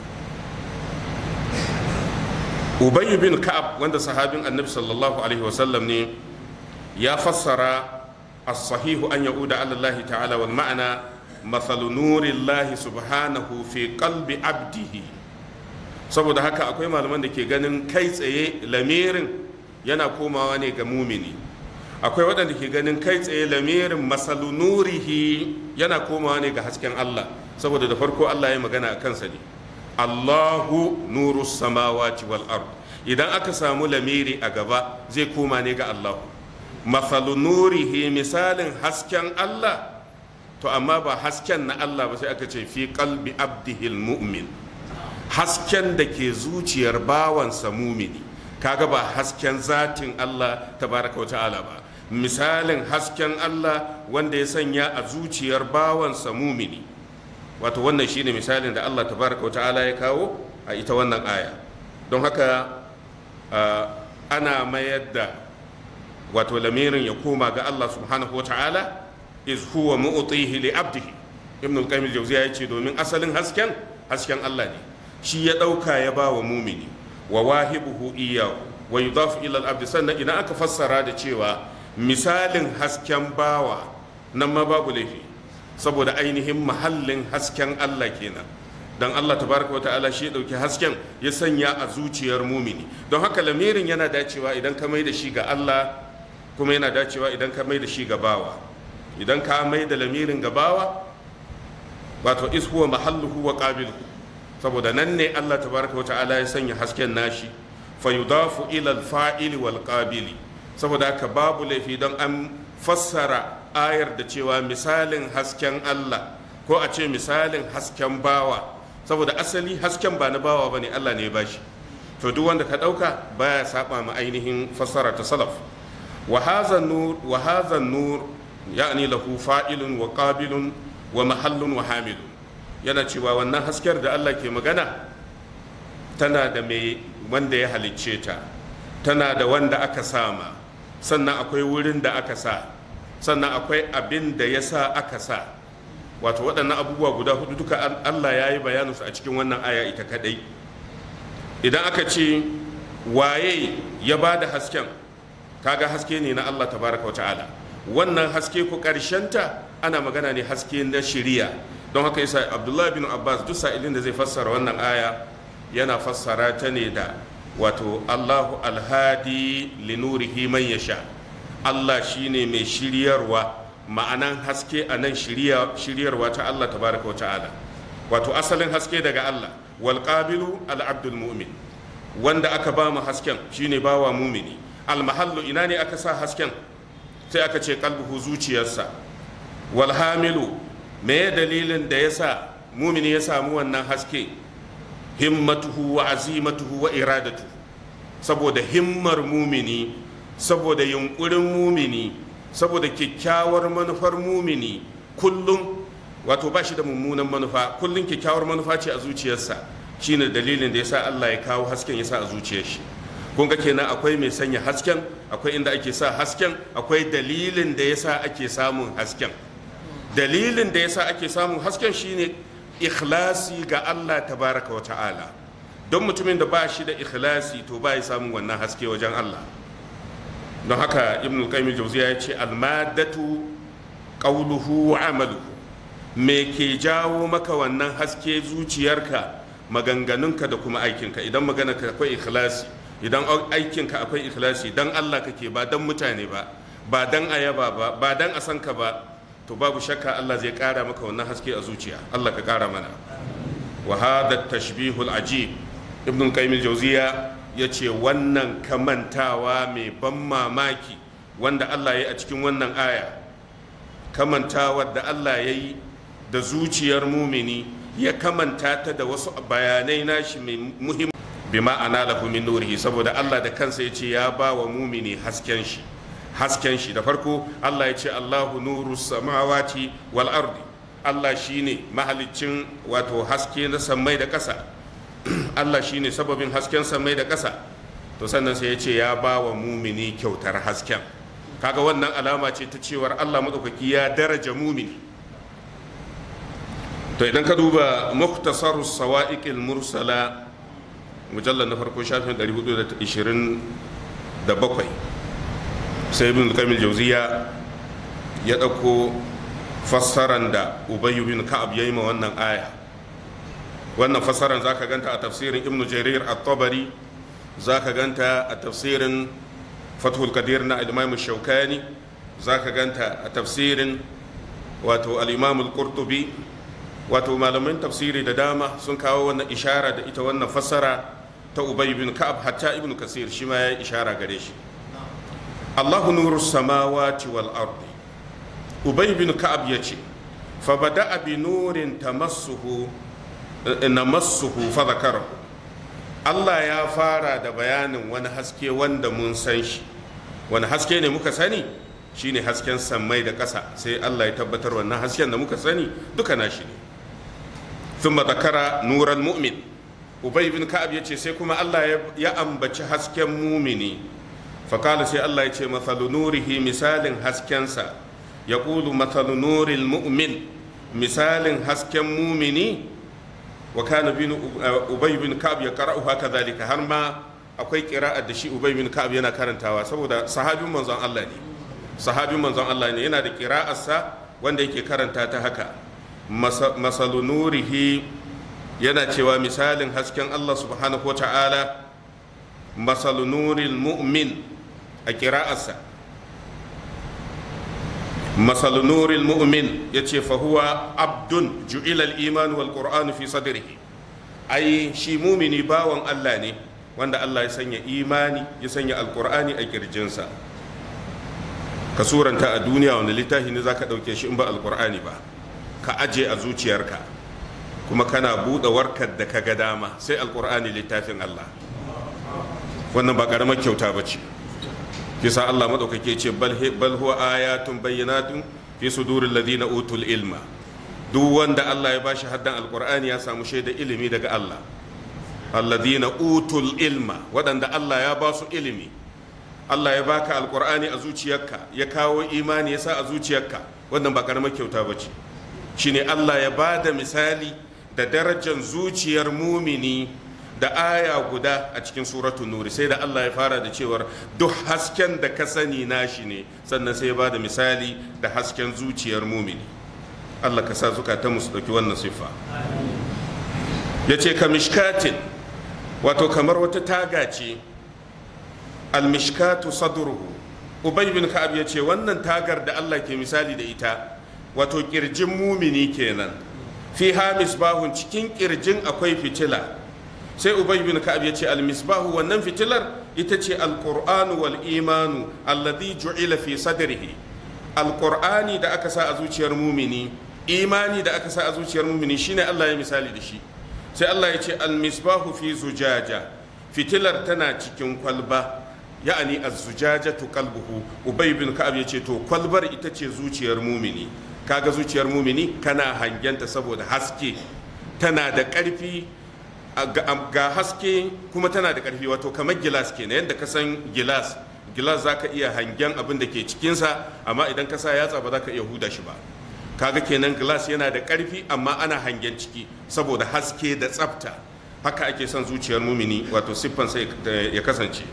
ubayyu bin ka'ab wanda sahabin annabi sallallahu alaihi wasallam ne ya fassara as-sahihu an ya'uda ala Allah ta'ala wal ma'ana mathalu nurillahi subhanahu fi qalbi abdihi saboda haka akwai malaman da ke ganin kai tsaye lamirin yana komawa ne ga mumini akwai waɗanda ke ganin kai tsaye lamirin masalu nurihi yana komawa ne ga hasken Allah saboda da farko Allah ya magana a kansa ne Allahu nuru samawati wal ard idan aka samu lamiri a gaba zai koma ne ga Allahu masalu nurihi misalin hasken Allah to amma ba hasken na Allah ba sai aka ce fi qalbi abdihil mu'min hasken da ke zuciyar bawansa mumini kaga ba hasken zatin Allah tabaraka wa ta'ala ba misalin hasken Allah wanda ya sanya a zuciyar bawansa mumini wato wannan shine misalin da Allah tabaraka wa ta'ala ya kawo a ita wannan aya don haka ana mayar da wato lamirin ya koma ga Allah subhanahu wa ta'ala iz huwa mu'tihi li abdihi ibn al-qayyim al-jawziya yace domin asalin hasken hasken Allah ne shi ya dauka ya ba wa mumini wa wahibuhu iyyahu wa yudafu ila al-abd sannan idan aka fassara da cewa misalin hasken bawa nan ma babu laifi saboda ainihin mahallin hasken Allah kenan dan Allah tabaraka wa ta'ala shi ya dauki hasken ya sanya a zuciyar mumini don haka lamirin yana dacewa idan ka mai da shi ga Allah kuma yana dacewa idan ka mai da shi ga bawa idan ka mai da lamirin gabawa wato is huwa mahalluhu wa qabiluhu saboda nan ne Allah tabaraka wa ta'ala ya sanya hasken nashi fa yudafu ila al-fa'ili wal qabili saboda haka babu laifi don an fassara ayar da cewa misalin hasken Allah ko a ce misalin hasken bawa saboda asali hasken ba na bawa bane Allah ne ya bashi to duk wanda ka dauka baya saba ma ainihin fassara ta salaf wa hadha nur wa hadha nur yani lahu fa'ilun wa qabilun wa mahallun wa hamilun yana cewa wannan haskar da Allah ke magana tana da mai wanda ya halicce ta tana da wanda aka sama sannan akwai wurin da aka sa sannan akwai abin da ya sa aka sa wato waɗannan abubuwa guda hudu duka Allah ya yi bayaninsu a cikin wannan aya ita kadai idan aka ce waye ya ba da hasken kaga haske ne na Allah tabaraka wa ta'ala wannan haske ku ta ana magana ne haske na shiriya don haka yasa abdullahi bin abbas duk sa'ilin da zai fassara wannan aya yana fassara ta ne da wato allahu alhadi linurihi man yasha allah shine mai shiryarwa ma'anan haske a nan shiryarwa ta allah tabaraka wa ta'ala wato asalin haske daga allah wal qabilu al abdul mu'min wanda aka ba mu hasken shine bawa mumini al mahallu ina ne aka sa hasken sai aka ce kalbuhu zuciyarsa walhamilu me dalilin da ya sa mumini ya samu wannan haske himmatuhu wa azimatuhu wa iradatu saboda himmar mumini saboda yunkurin mumini saboda kyakkyawar manufar mumini kullum wato ba shi da mummunan manufa kullum kyakkyawar manufa ce a zuciyarsa shine dalilin da ya sa Allah ya kawo hasken ya sa a zuciyar shi kun ga kenan akwai mai sanya hasken akwai inda ake sa hasken akwai dalilin da yasa ake samun hasken dalilin da yasa ake samun hasken shine ikhlasi ga Allah tabaraka wa ta'ala don mutumin da ba shi da ikhlasi to ba ya samun wannan haske wajen Allah don haka ibn al-qayyim jawziya ya ce almadatu qawluhu wa amaluhu me ke jawo maka wannan haske zuciyarka maganganunka da kuma aikinka idan maganarka akwai ikhlasi idan aikinka akwai ikhlasi dan Allah kake ba dan mutane ba ba dan ayaba ba ba dan a san ka ba to babu shakka Allah zai kara maka wannan haske a zuciya Allah ka kara mana wa hada tashbihul ajib ibn qayyim al-jawziya yace wannan kamantawa mai ban mamaki wanda Allah ya yi a cikin wannan aya kamantawar da Allah ya yi da zuciyar mumini ya kamanta ta da wasu bayanai nashi mai muhim bi ma'ana lahu min nurihi saboda Allah da kansa ya ce ya ba wa mumini hasken shi hasken shi da farko Allah ya ce Allahu nuru samawati wal ardi Allah shine mahaliccin wato haske na sammai da ƙasa Allah shine sababin hasken sammai da ƙasa to sannan sai ya ce ya ba wa mumini kyautar hasken kaga wannan alama ce ta cewar Allah maɗaukaki ya daraja mumini to idan ka duba muktasar sawa'iqil mursala mujallar na farko shafin 427 sai ibn kamil jauziya ya ɗauko fassaran da ubayyu bin ka'ab ya yi ma wannan aya wannan fassaran za ka ganta a tafsirin ibn jarir at-tabari za ka ganta a tafsirin fathul kadir na al-imam shaukani za ka ganta a tafsirin wato al-imam al-qurtubi wato malaman tafsiri da dama sun kawo wannan ishara da ita wannan fassara ta ubay bin ka'ab hatta ibn kasir shi ma ya ishara gare shi Allahu nuru samawati wal ardi ubay bin ka'ab yace fa bada'a bi nurin tamassuhu namassuhu fa zakarahu Allah ya fara da bayanin wani haske wanda mun san shi wani haske ne muka sani shine hasken sammai da ƙasa sai Allah ya tabbatar wannan hasken da muka sani duka nashi ne ثم ذكر نور المؤمن ubay bin ka'ab ya ce sai kuma Allah ya ambaci hasken mumini fakala sai Allah ya ce mathalu nurihi misalin haskensa ya ƙulu mathalu nuril mu'min misalin hasken mumini wa kana bin ubay bin ka'ab ya qara'u haka zalika har ma akwai qira'a da shi ubay bin ka'ab yana karantawa saboda sahabin manzon Allah ne sahabin manzon Allah ne yana da qira'arsa wanda yake karanta ta haka masalu nurihi yana cewa misalin hasken Allah subhanahu wa ta'ala masalu nuril mu'min a kira'arsa masalu nuril mu'min ya ce fahuwa abdun ju'ilal iman wal qur'anu fi sadrihi ai shi mumini bawan Allah ne wanda Allah ya sanya imani ya sanya alqur'ani a kirjinsa ka suranta a duniya wanda littafi ne zaka dauke shi in ba alqur'ani ba ka aje a zuciyarka kuma kana buɗe warkar da ka ga dama sai alkur'ani littafin Allah wannan ba ƙaramar kyauta ba ce kisa Allah maɗaukake ce bal huwa ayatun bayyanatun fi sudurin ladina utul ilma duk wanda Allah ya bashi haddan alkur'ani ya samu shaida ilimi daga Allah alladina utul ilma waɗanda Allah ya ba su ilimi Allah ya baka alkur'ani a zuciyarka ya kawo imani ya sa a zuciyarka wannan ba ƙaramar kyauta ba ce shine Allah ya ba da misali da darajar zuciyar mumini da aya guda a cikin suratun nuri sai da Allah ya fara da cewar duk hasken da ka sani nashi ne sannan sai ya ba da misali da hasken zuciyar mumini Allah ka sa zukatan su ɗauki wannan siffa ya ce ka mishkatin wato kamar wata taga ce almishkatu sadruhu ubay bin ka'ab ya ce wannan tagar da Allah ke misali da ita wato kirjin mumini kenan fi ha misbahun cikin kirjin akwai fitila sai ubay bin ka'ab ya ce almisbahu wannan fitilar ita ce alqur'anu wal imanu alladhi ju'ila fi sadrihi alqur'ani da aka sa a zuciyar mumini imani da aka sa a zuciyar mumini shine Allah ya misali da shi sai Allah ya ce almisbahu fi zujaja fitilar tana cikin kwalba ya'ani az-zujajatu qalbuhu ubay bin ka'ab ya ce to kwalbar ita ce zuciyar mumini kaga zuciyar mumini kana hangenta saboda haske tana da ƙarfi ga haske kuma tana da ƙarfi wato kamar gilas ke na yadda ka san gilas gilas za ka iya hangen abin da ke cikinsa amma idan ka sa yatsa ba za ka iya huda shi ba kaga kenan gilas yana da ƙarfi amma ana hangen ciki saboda haske da tsafta haka ake son zuciyar mumini wato siffansa ya kasance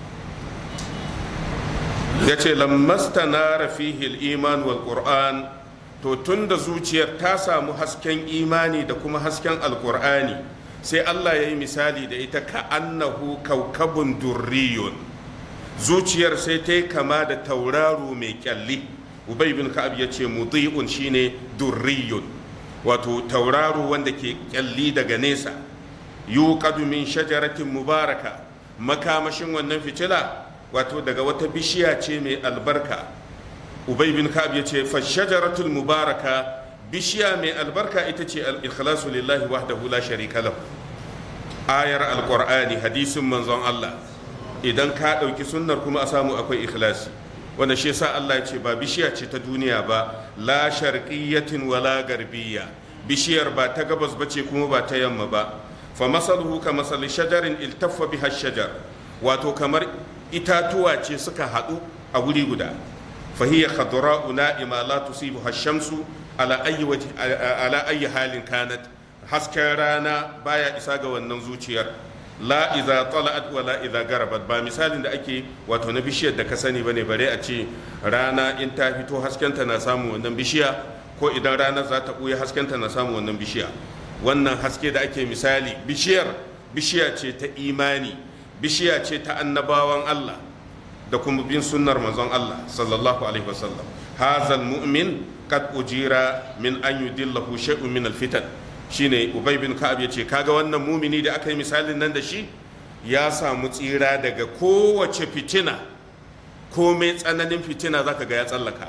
ya ce lammasta na rafihil iman wal qur'an to tun da zuciyar ta samu hasken imani da kuma hasken alkur'ani sai allah ya yi misali da ita ka annahu kaukabun durriyun zuciyar sai ta yi kama da tauraro mai kyalli ubay bin ka'ab ya ce mudi'un shine durriyun wato tauraro wanda ke kyalli daga nesa yuqadu min shajaratin mubaraka makamashin wannan fitila wato daga wata bishiya ce mai albarka ubay bin ka'ab ya ce fashajaratul mubaraka bishiya mai albarka ita ce al-ikhlasu lillahi wahdahu la sharika lahu ayar alqur'ani hadisin manzon Allah idan ka ɗauki sunnar kuma a samu akwai ikhlasi wanda shi yasa Allah ya ce ba bishiya ce ta duniya ba la sharqiyyatin wala garbiyya bishiyar ba ta gabas bace kuma ba ta yamma ba fa masaluhu ka masali shajarin iltaffa biha shajar wato kamar itatuwa ce suka haɗu a wuri guda fa hiya khadra'u na'ima la tusibuha ash-shamsu ala ayyi ala ayyi halin kanat hasken rana baya isa ga wannan zuciyar la iza tala'at wa la iza garabat ba misalin da ake wato na bishiyar da ka sani bane bare a ce rana in ta fito haskenta na samu wannan bishiya ko idan rana za ta ɓuya haskenta na samu wannan bishiya wannan haske da ake misali bishiyar bishiya ce ta imani bishiya ce ta annabawan Allah da kuma bin sunnar manzon Allah sallallahu alaihi wasallam hazal mu'min qad ujira min an yudillahu shay'un min al-fitan shine ubay bin ka'ab yace kaga wannan mumini da aka yi misalin nan da shi ya samu tsira daga kowace fitina komai tsananin fitina zaka ga ya tsallaka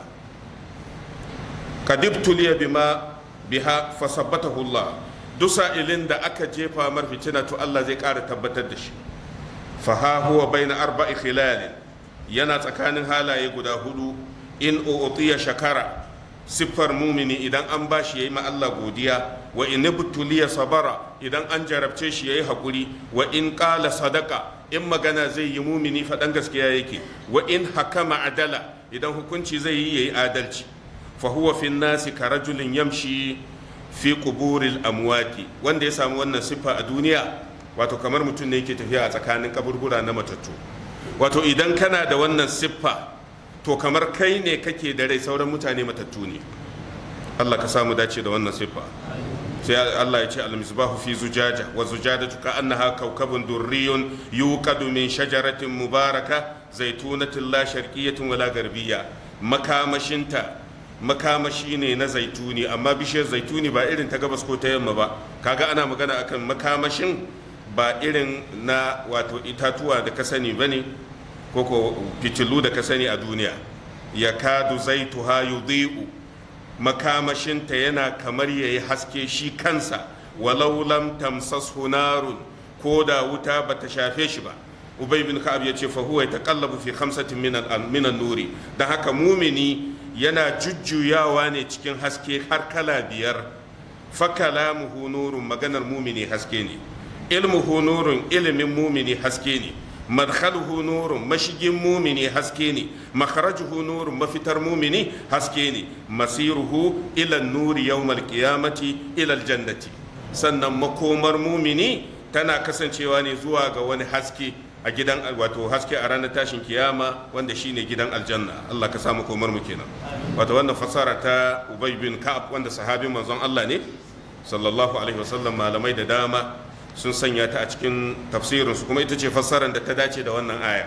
kadibtuliya bima biha fasabbatahu Allah duk sa'ilin da aka jefa mar fitina to Allah zai ƙara tabbatar da shi fa ha huwa baina arba'i khilal yana tsakanin halaye guda hudu in u'tiya shakara siffar mumini idan an bashi yayi ma Allah godiya wa in ibtuliya sabara idan an jarabce shi yayi hakuri wa in qala sadaka in magana zai yi mumini faɗan gaskiya yake wa in hakama adala idan hukunci zai yi yayi adalci fa huwa fi nasi ka rajulin yamshi fi quburil amwati wanda ya samu wannan siffa a duniya wato kamar mutum ne yake tafiya a tsakanin kaburbura na matattu wato idan kana da wannan siffa to kamar kai ne kake da rai sauran mutane matattu ne Allah ka samu dace da wannan siffa sai Allah ya ce al-misbahu fi zujaja wa zujadatu ka annaha kawkabun durriyun yuqadu min shajaratin mubaraka zaitunatin la sharqiyyatin wala garbiyya makamashinta makamashi ne na zaituni amma bishiyar zaituni ba irin ta gabas ko ta yamma ba kaga ana magana akan makamashin ba irin na wato itatuwa da ka sani bane ko ko fitilu da ka sani a duniya yakadu zaituha yudhi'u makamashinta yana kamar ya yi haske shi kansa walau lam tamsashu narun ko da wuta ba ta shafe shi ba ubay bin ka'ab ya ce fa huwa yataqallabu fi khamsatin min an nuri dan haka mumini yana jujjuyawa ne cikin haske har kala biyar fa kalamuhu nurun maganar mumini haske ne ilmuhu nurun ilimin mumini haske ne madkhaluhu nurun mashigin mumini haske ne makharajuhu nurun mafitar mumini haske ne masiruhu ila nuri yawmal qiyamati ila aljannati sannan makomar mumini tana kasancewa ne zuwa ga wani haske a gidan wato haske a ranar tashin kiyama wanda shine gidan aljanna Allah ka samu komar mu kenan wato wannan fasara ta Ubay bin Ka'ab wanda sahabin manzon Allah ne sallallahu alaihi wasallam malamai da dama sun sanya ta a cikin tafsirinsu kuma ita ce fassarar da ta dace da wannan aya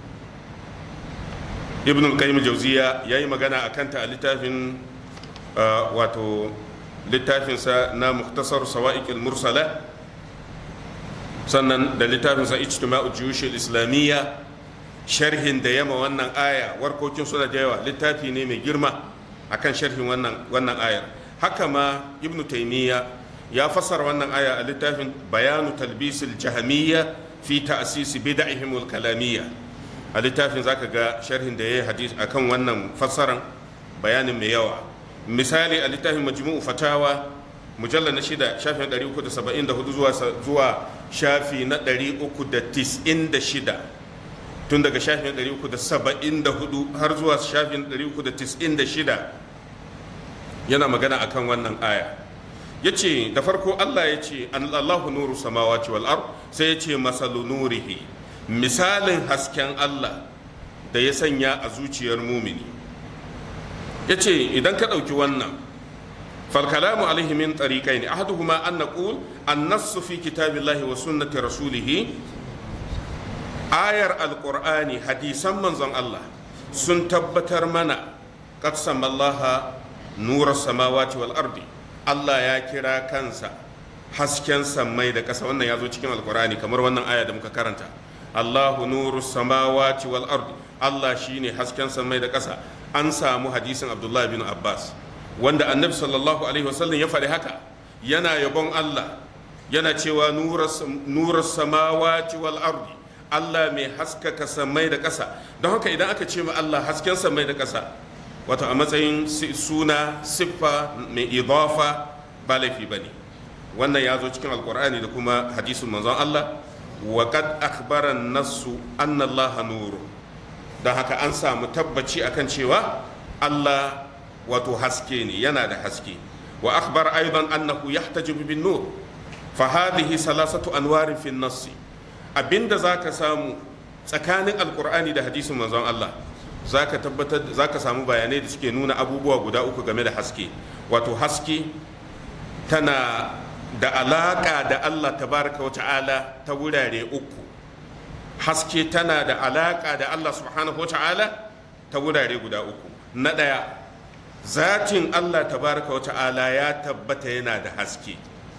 ibn al-qayyim jauziya ya yi magana a kanta a littafin wato littafinsa na muktasar sawa'iq mursala sannan da littafinsa ijtima'u juyush islamiyya sharhin da yama wannan aya warkokin suna da yawa littafi ne mai girma akan sharhin wannan wannan ayar haka ma ibn taymiya ya fassara wannan aya a littafin bayanu talbisil jahamiyya fi ta'sisi bid'ihim al-kalamiyya a littafin zaka ga sharhin da yayi hadis akan wannan fassaran bayanin mai yawa misali a littafin majmu'u fatawa mujalla na shida shafin 374 zuwa zuwa shafi na 396 tun daga shafin 374 har zuwa shafin 396 yana magana akan wannan aya ya ce da farko Allah ya ce Allahu nuru samawati wal ard sai ya ce masalu nurihi misalin hasken Allah da ya sanya a zuciyar mumini ya ce idan ka ɗauki wannan falkalamu alaihi min tariqai ne ahaduhuma an naqul an-nassu fi kitabillahi wa sunnati rasulih ayar alqur'ani hadisan manzon Allah sun tabbatar mana qad samallaha nura samawati wal ardi Allah ya kira kansa hasken sammai da ƙasa wannan ya zo cikin alkurani kamar wannan aya da muka karanta Allahu nuru samawati wal ardi Allah shine hasken sammai da ƙasa an samu hadisin Abdullah bin Abbas wanda annabi sallallahu alaihi wasallam ya faɗi haka yana yabon Allah yana cewa nurar samawati wal ardi Allah mai haskaka samai da ƙasa don haka idan aka ce ma Allah hasken samai da ƙasa wato a matsayin suna siffa mai idafa ba laifi ba ne wannan ya zo cikin alkur'ani da kuma hadisin manzon Allah wa qad akhbara nasu anna Allah nuru don haka an samu tabbaci akan cewa Allah wato haske ne yana da haske wa akhbar aidan annahu yahtajibu bin nur fa hadhihi salasatu anwarin fi nassi abinda zaka samu tsakanin alqur'ani da hadisin manzon Allah zaka tabbatar zaka samu bayanai da suke nuna abubuwa guda uku game da haske wato haske tana da alaka da Allah tabaraka wa ta'ala ta wurare uku haske tana da alaka da Allah subhanahu wa ta'ala ta wurare guda uku na ɗaya zatin Allah tabaraka wa ta'ala ya tabbata yana da haske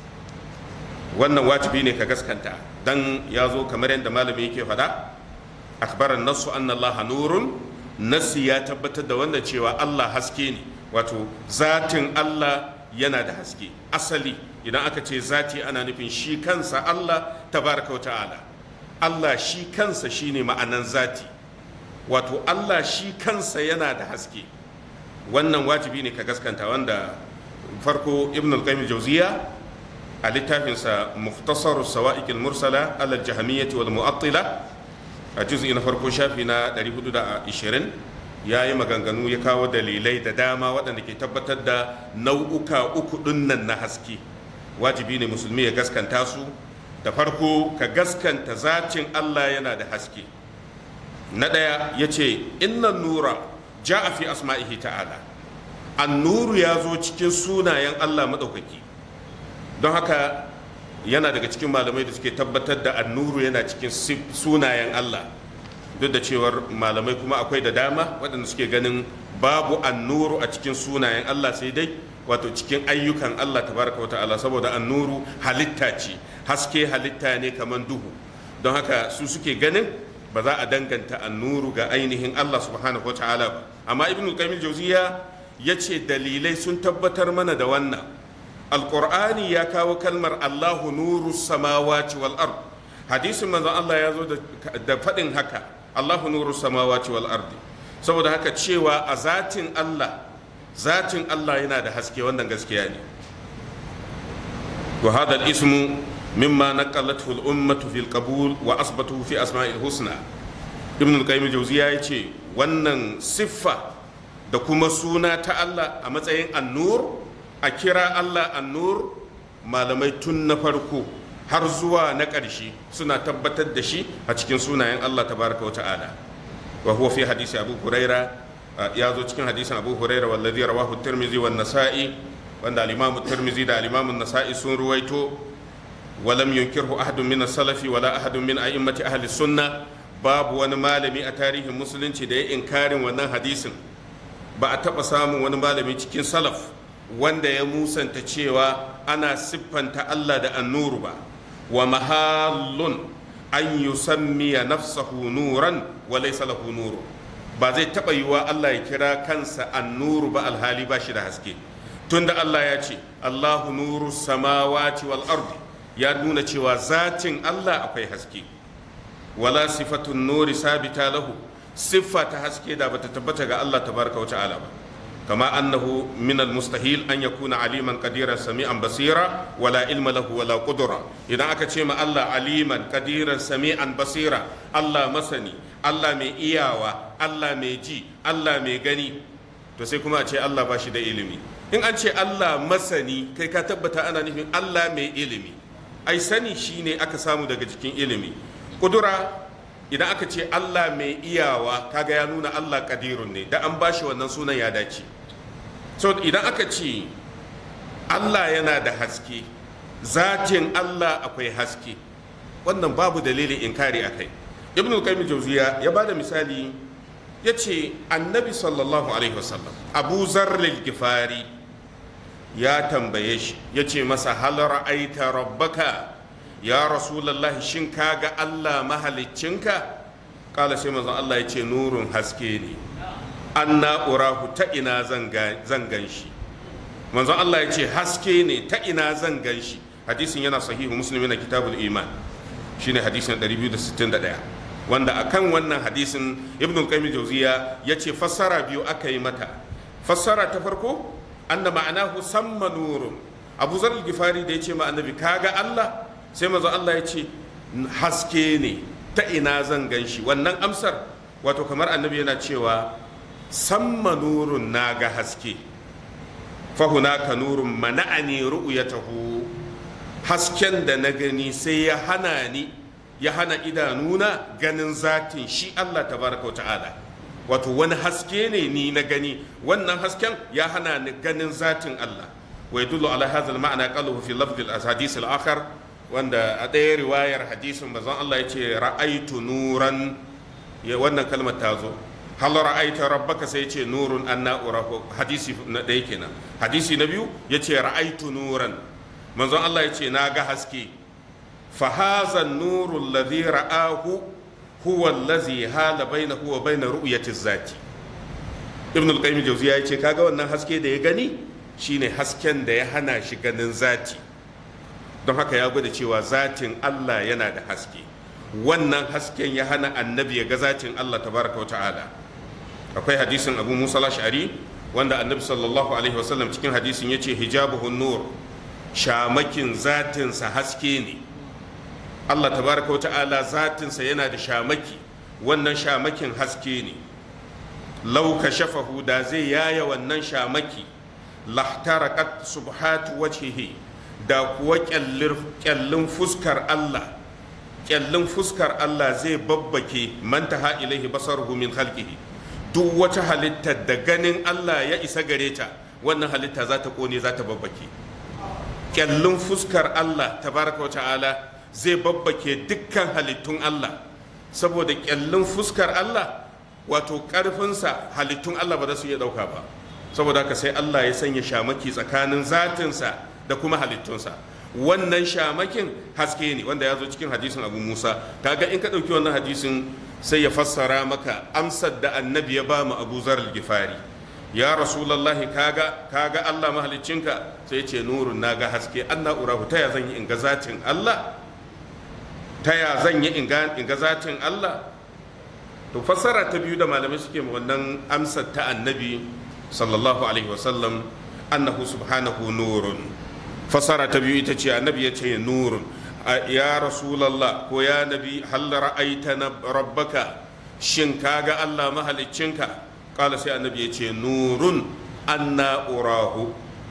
wannan wajibi ne ka gaskanta dan ya zo kamar yadda malami yake faɗa akbaran nasu anna Allah nurun nasi ya tabbatar da wannan cewa Allah haske ne wato zatin Allah yana da haske asali idan aka ce zati ana nufin shi kansa Allah tabaraka wa ta'ala Allah shi kansa shine ma'anan zati wato Allah shi kansa yana da haske wannan wajibi ne ka gaskanta wanda farko ibn al-qayyim jawziya a littafinsa muftasar sawa'iq al-mursala ala al-jahmiyyah wal mu'attila a juz'i na farko shafi na 420 yayi maganganu ya kawo dalilai da dama waɗanda ke tabbatar da nau'uka uku dinnan na haske wajibi ne musulmi ya gaskanta su da farko ka gaskanta zacin Allah yana da haske na ɗaya ya ce innan nura ja a fi asma'ihi ta'ala annuru ya zo cikin sunayen Allah maɗaukaki don haka yana daga cikin malamai da suke tabbatar da annuru yana cikin sunayen Allah duk da cewar malamai kuma akwai da dama waɗanda suke ganin babu annuru a cikin sunayen Allah sai dai wato cikin ayyukan Allah tabaraka wa ta'ala saboda annuru halitta ce haske halitta ne kamar duhu don haka su suke ganin ba za a danganta annuru ga ainihin Allah subhanahu wa ta'ala ba amma ibn qayyim jauziya ya ce dalilai sun tabbatar mana da wannan alqur'ani ya kawo kalmar Allahu nuru samawati wal ard hadisin manzon Allah ya zo da faɗin haka Allahu nuru samawati wal ardi saboda haka cewa a zatin Allah zatin Allah yana da haske wannan gaskiya ne wa hadha al-ismu mimma naqalathu al-ummatu fil qabul wa asbatuhu fi asma'il husna ibn al-qayyim jawziya yace wannan siffa da kuma suna ta Allah a matsayin annur a kira Allah annur malamai tun na farko har zuwa na ƙarshe suna tabbatar da shi a cikin sunayen Allah tabaraka wa ta'ala wa huwa fi hadisi abu huraira ya zo cikin hadisin abu huraira wallazi rawahu tirmizi wan nasa'i wanda al-imamu tirmizi da al-imamu nasa'i sun ruwaito walam yunkirhu ahadun min salafi wala ahadun min a'immati ahli sunna babu wani malami a tarihin musulunci da ya inkarin wannan hadisin ba a taba samun wani malami cikin salaf wanda ya musanta cewa ana siffanta Allah da annuru ba wa mahallun an yusammiya nafsahu nuran wa laysa lahu nuru ba zai taba yiwa Allah ya kira kansa annuru ba alhali ba shi da haske tunda Allah ya ce Allahu nuru samawati wal ardi ya nuna cewa zatin Allah akwai haske wala sifatun nuri sabita lahu siffa ta haske da bata tabbata ga Allah tabaraka wa ta'ala ba kama annahu min almustahil an yakuna aliman qadiran sami'an basira wala ilma lahu wala qudra idan aka ce ma Allah aliman qadiran sami'an basira Allah masani Allah mai iyawa Allah mai ji Allah mai gani to sai kuma a ce Allah ba shi da ilimi in an ce Allah masani kai ka tabbata ana nufin Allah mai ilimi ai sani shine aka samu daga cikin ilimi kudura idan aka ce Allah mai iyawa kaga ya nuna Allah kadirun ne da an bashi wannan sunan ya dace so idan aka ce Allah yana da haske zatin Allah akwai haske wannan babu dalilin inkari a kai ibn al-qayyim jawziya ya bada misali ya ce annabi sallallahu alaihi wasallam abu zarril gifari ya tambaye shi ya ce masa hal ra'aita rabbaka ya rasulallahi shin ka ga Allah mahaliccinka kala sai manzon Allah ya ce nurun haske ne an na'urahu ta ina zan gan shi manzon Allah ya ce haske ne ta ina zan gan shi hadisin yana sahihu muslim na kitabul iman shine hadisin 261 wanda akan wannan hadisin ibn qayyim jawziya yace fassara biyu aka yi mata fassara ta farko anna ma'anahu samma nurun abu zar gifari da yace ma annabi kaga Allah sai manzo Allah ya ce haske ne ta ina zan gan shi wannan amsar wato kamar annabi yana cewa samma nurun naga haske fahunaka nurun mana'ani ru'yatahu hasken da na gani sai ya hana ni ya hana idanuna ganin zatin shi Allah tabaraka ta'ala wato wani haske ne ni na gani wannan hasken ya hana ni ganin zatin Allah wa yadullu ala hadha al-ma'na qaluhu fi lafz al-ahadith al-akhar wanda a ɗaya riwayar hadisin manzon Allah ya ce ra'aitu nuran ya wannan kalmar ta zo hal ra'aita rabbaka sai ce nurun anna urahu hadisi na ɗaya kenan hadisi na biyu ya ce ra'aitu nuran manzon Allah ya ce na ga haske fa haza nuru alladhi ra'ahu huwa allazi hala bainahu wa bain ru'yati zati ibn al-qayyim jawziya ya ce kaga wannan haske da ya gani shine hasken da ya hana shi ganin zati don haka ya gwada cewa zatin Allah yana da haske wannan hasken ya hana annabi ya ga zatin Allah tabaraka wa ta'ala akwai hadisin abu musa ash'ari wanda annabi sallallahu alaihi wasallam cikin hadisin ya ce hijabuhun nur shamakin zatinsa haske ne Allah tabaraka wa ta'ala zatinsa yana da shamaki wannan shamakin haske ne lauka shafahu da zai yaya wannan shamaki lahtarakat subhatu wajhihi da kuwa kyallin fuskar Allah kyallin fuskar Allah zai babbake mantaha ilaihi basaruhu min khalqihi duk wata halitta da ganin Allah ya isa gare ta wannan halitta za ta kone za ta babbake kyallin fuskar Allah tabaraka wa ta'ala zai babbake dukkan halittun Allah saboda kyallin fuskar Allah wato karfinsa halittun Allah ba za su iya dauka ba saboda haka sai Allah ya sanya shamaki tsakanin zatinsa da kuma halittunsa wannan shamakin haske ne wanda ya zo cikin hadisin abu musa kaga in ka ɗauki wannan hadisin sai ya fassara maka amsar da annabi ya ba mu abu zar gifari ya rasulallahi kaga kaga allah mahaliccinka sai ce nurun na ga haske anna urahu ta ya zan yi in ga zatin allah ta ya zan yi in ga zatin allah to fassara ta biyu da malamai suke wannan amsar ta annabi sallallahu alaihi wasallam annahu subhanahu nurun fasara ta biyu ita ce annabi ya ce nurun ya rasulallah ko ya nabi hal ra'aita na rabbaka shin kaga Allah mahaliccinka kala sai annabi ya ce nurun anna urahu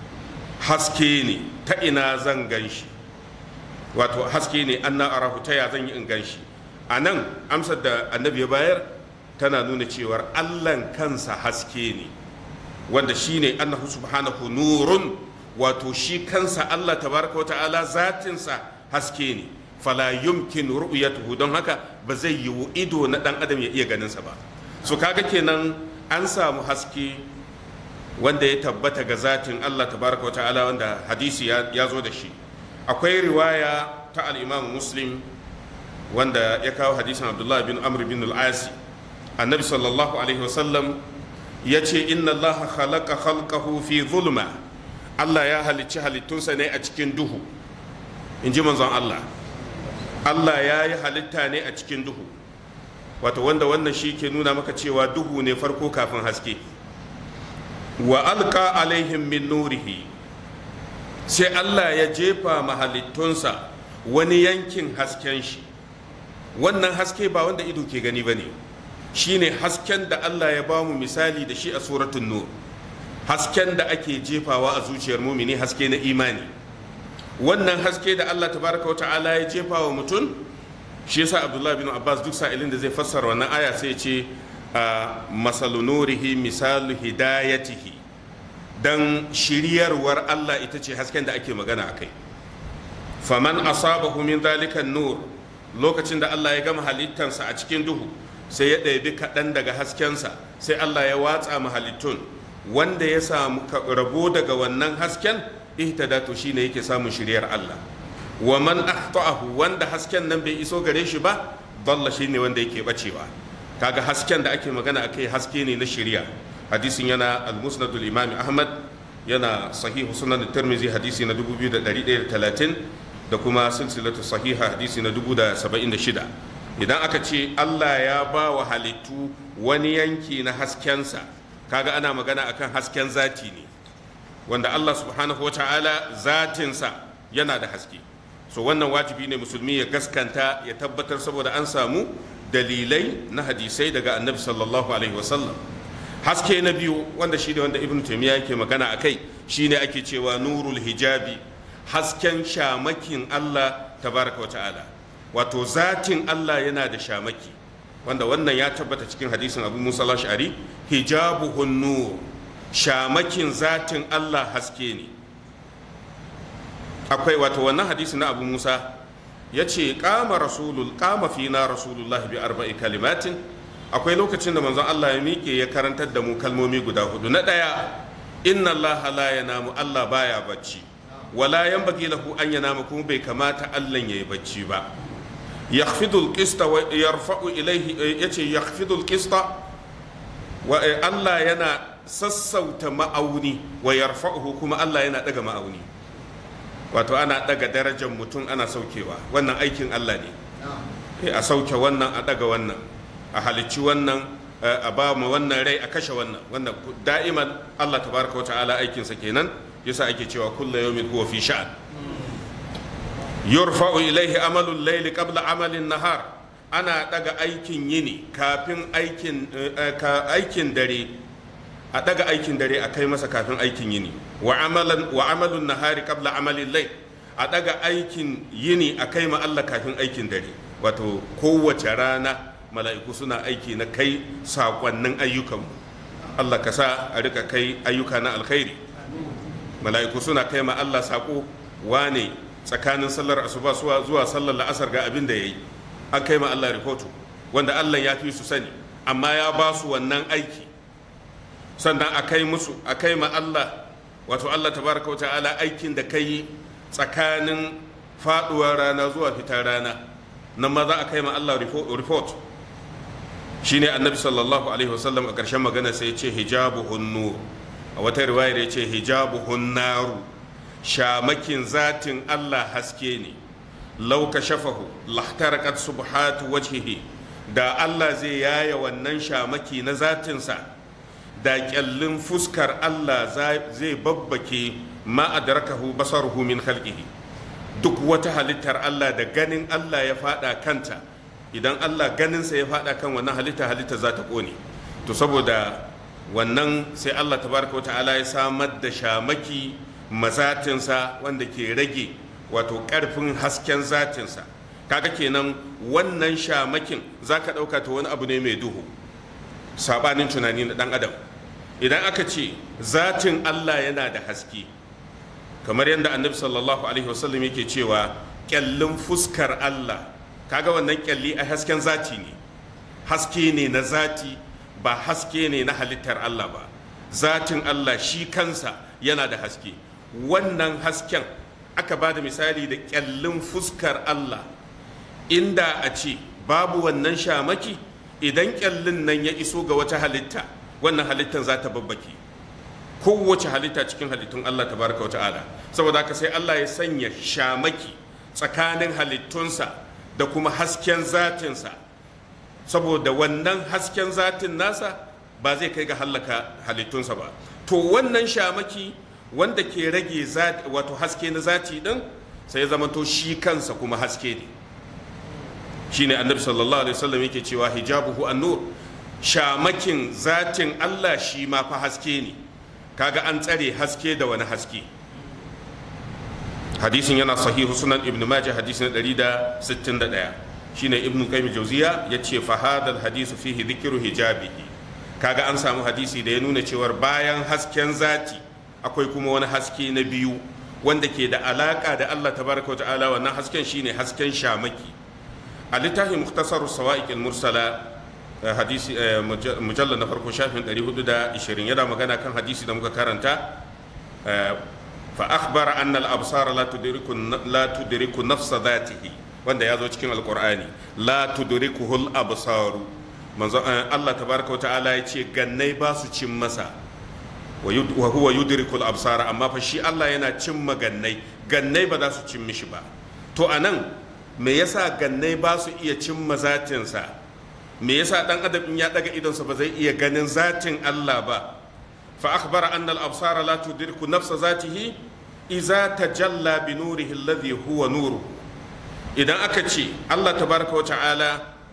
haske ne ta ina zan ganshi wato haske ne anna arahu ta ya zan yi in ganshi a nan amsar da annabi ya bayar tana nuna cewar allan kansa haske ne wanda shine annahu subhanahu nurun wato shi kansa Allah tabaraka wa ta'ala zatinsa haske ne fala yumkin ru'yatuhu don haka ba zai yiwu ido na dan adam ya iya ganinsa ba so kaga kenan an samu haske wanda ya tabbata ga zatin Allah tabaraka wa ta'ala wanda hadisi ya zo da shi akwai riwaya ta al-imam muslim wanda ya kawo hadisin abdullah bin amr bin al-asi annabi sallallahu alaihi wasallam ya ce inna allaha khalaqa khalqahu fi zulma Allah ya halicci halittunsa ne a cikin duhu in ji manzon Allah Allah ya yi halitta ne a cikin duhu wato wanda wannan shi ke nuna maka cewa duhu ne farko kafin haske wa alka alaihim min nurihi sai Allah ya jefa mahalittunsa wani yankin hasken shi wannan haske ba wanda ido ke gani ba ne shine hasken da Allah ya ba mu misali da shi a suratun nur hasken da ake jefawa a zuciyar mumini haske na imani wannan haske da Allah tabaraka wa ta'ala ya jefa wa mutum shi yasa Abdullah bin Abbas duk sa'ilin da zai fassara wannan aya sai ce masalu nurihi misalu hidayatihi dan shiryarwar Allah ita ce hasken da ake magana akai faman asabahu min zalika nur lokacin da Allah ya gama halittansa a cikin duhu sai ya ɗabi kaɗan daga haskensa sai Allah ya watsa mahalittun wanda ya samu rabo daga wannan hasken ihtada to shine yake samun shiryar Allah wa man akhta'ahu wanda hasken nan bai iso gare shi ba dalla shine wanda yake bacewa kaga hasken da ake magana akai haske ne na shiriya hadisin yana al-musnad al-imam ahmad yana sahihu sunan tirmizi hadisi na 2130 da kuma silsilatu sahiha hadisi na 1076 idan aka ce Allah ya ba wa halittu wani yanki na haskensa kaga ana magana akan hasken zati ne wanda Allah subhanahu wa ta'ala zatinsa yana da haske so wannan wajibi ne musulmi ya gaskanta ya tabbatar saboda an samu dalilai na hadisai daga annabi sallallahu alaihi wasallam haske na biyu wanda shi ne wanda ibn taymiya yake magana a kai shine ake cewa nurul hijabi hasken shamakin Allah tabaraka wa ta'ala wato zatin Allah yana da shamaki wanda wannan ya tabbata cikin hadisin abu musa al-ash'ari hijabuhun nur shamakin zatin Allah haske ne akwai wato wannan hadisi na abu musa ya ce kama rasulul kama fina rasulullah bi arba'i kalimatin akwai lokacin da manzon Allah ya miƙe ya karantar da mu kalmomi guda hudu na ɗaya inna Allah la yanamu Allah baya bacci wala yanbaghi lahu an yanama kuma bai kamata Allah yayi bacci ba yakhfidul qista wa yarfa'u ilayhi yace yakhfidul qista wa Allah yana sassauta ma'auni wa yarfa'uhu kuma Allah yana daga ma'auni wato ana daga darajar mutum ana saukewa wannan aikin Allah ne a sauke wannan a daga wannan a halicci wannan a ba mu wannan rai a kashe wannan wannan da'iman Allah tabaraka wata'ala aikinsa kenan yasa ake cewa kullu yawmin huwa fi sha'an yurfa'u ilaihi amalul layli qabla amalin nahar ana daga aikin yini kafin aikin aikin dare a daga aikin dare a kai masa kafin aikin yini wa amalan wa amalun nahari qabla amalin layl a daga aikin yini a kai ma Allah kafin aikin dare wato kowace rana mala'iku suna aiki na kai sakonnin ayyukanmu Allah ka sa a rika kai ayyuka na alkhairi mala'iku suna kai ma Allah sako wane tsakanin sallar asuba zuwa sallar la'asar ga abin da yayi an kai ma Allah rahoto wanda Allah ya fi su sani amma ya ba su wannan aiki sannan a kai musu a kai ma Allah wato Allah tabaraka wa ta'ala aikin da kai tsakanin faduwar rana zuwa fitar rana nan ma za a kai ma Allah report shine annabi sallallahu alaihi wasallam a ƙarshen magana sai ya ce hijabu hunnu a wata riwayar ya ce hijabu hunnaru shamakin zatin Allah haske ne lauka shafahu lahtarakat subhatu wajhihi da Allah zai yaya wannan shamaki na zatinsa da kyallin fuskar Allah zai babbake ma adrakahu basaruhu min khalqihi duk wata halittar Allah da ganin Allah ya fada kanta idan Allah ganinsa ya fada kan wannan halitta halitta za ta kone to saboda wannan sai Allah tabaraka ta'ala ya samar da shamaki mazatinsa wanda ke rage wato karfin hasken zatinsa kaga kenan wannan shamakin za ka ɗauka ta wani abu ne mai duhu sabanin tunani na ɗan adam idan aka ce zatin Allah yana da haske kamar yadda annabi sallallahu alaihi wasallam yake cewa kyallin fuskar Allah kaga wannan kyalli a hasken zati ne haske ne na zati ba haske ne na halittar Allah ba zatin Allah shi kansa yana da haske wannan hasken aka ba da misali da kyallin fuskar Allah inda a ce babu wannan shamaki idan kyallin nan ya iso ga wata halitta wannan halittar za ta babbake kowace halitta cikin halittun Allah tabaraka wa ta'ala saboda haka sai Allah ya sanya shamaki tsakanin halittunsa da kuma hasken zatinsa saboda wannan hasken zatin nasa ba zai kai ga hallaka halittunsa ba to wannan shamaki wanda ke rage wato haske na zati din sai ya zama to shi kansa kuma haske ne shine annabi sallallahu alaihi wasallam yake cewa hijabuhu an-nur shamakin zatin Allah shi ma fa haske ne kaga an tsare haske da wani haske hadisin yana sahihu sunan ibn majah hadisin 161 shine ibn qayyim jawziya yace fa hadal hadisu fihi dhikru hijabihi kaga an samu hadisi da ya nuna cewar bayan hasken zati akwai kuma wani haske na biyu wanda ke da alaka da Allah tabaraka wa ta'ala wannan hasken shine hasken shamaki a littafin mukhtasarus sawa'iq al-mursala hadisi mujallal na farko shafin 420 yana magana kan hadisi da muka karanta fa akhbara anna al-absara la tudriku la tudriku nafsa dhatihi wanda ya zo cikin alqur'ani la tudrikuhu al-absaru manzo Allah tabaraka wa ta'ala ya ce gannai ba su cin masa wa huwa yudrikul absara amma fa shi Allah yana cimma gannai gannai ba za su cin mishi ba to anan me yasa gannai ba su iya cimma zatinsa me yasa dan adam in ya daga idonsa ba zai iya ganin zatin Allah ba fa akhbara anna al absara la tudriku nafsa zatihi idza tajalla bi nurihi alladhi huwa nuru idan aka ce Allah tabaraka wa ta'ala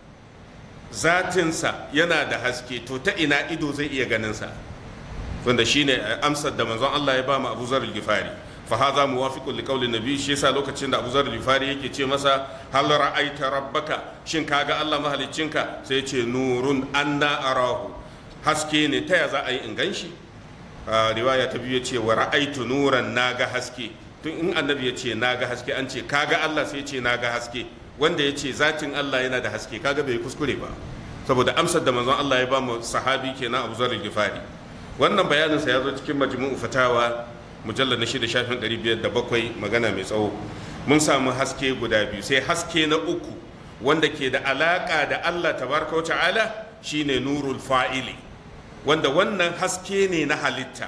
zatinsa yana da haske to ta ina ido zai iya ganin sa wanda shine amsar da manzon Allah ya ba mu Abu Zar al-Ghifari fa hadha muwafiqun li qawli nabi shi yasa lokacin da Abu Zar al-Ghifari yake ce masa hal ra'aita rabbaka shin kaga Allah mahaliccinka sai ya ce nurun anna arahu haske ne ta ya za a yi in ganshi riwaya ta biyu ce wa ra'aitu nuran naga haske tun in annabi ya ce naga haske an ce kaga Allah sai ya ce naga haske wanda ya ce zatin Allah yana da haske kaga bai kuskure ba saboda amsar da manzon Allah ya ba mu sahabi kenan Abu Zar al-Ghifari wannan bayaninsa ya zo cikin majmu'u fatawa mujallar na shida shafin ɗari biyar da bakwai magana mai tsawo mun samu haske guda biyu sai haske na uku wanda ke da alaƙa da allah tabaraka wa ta'ala shine nurul fa'ili wanda wannan haske ne na halitta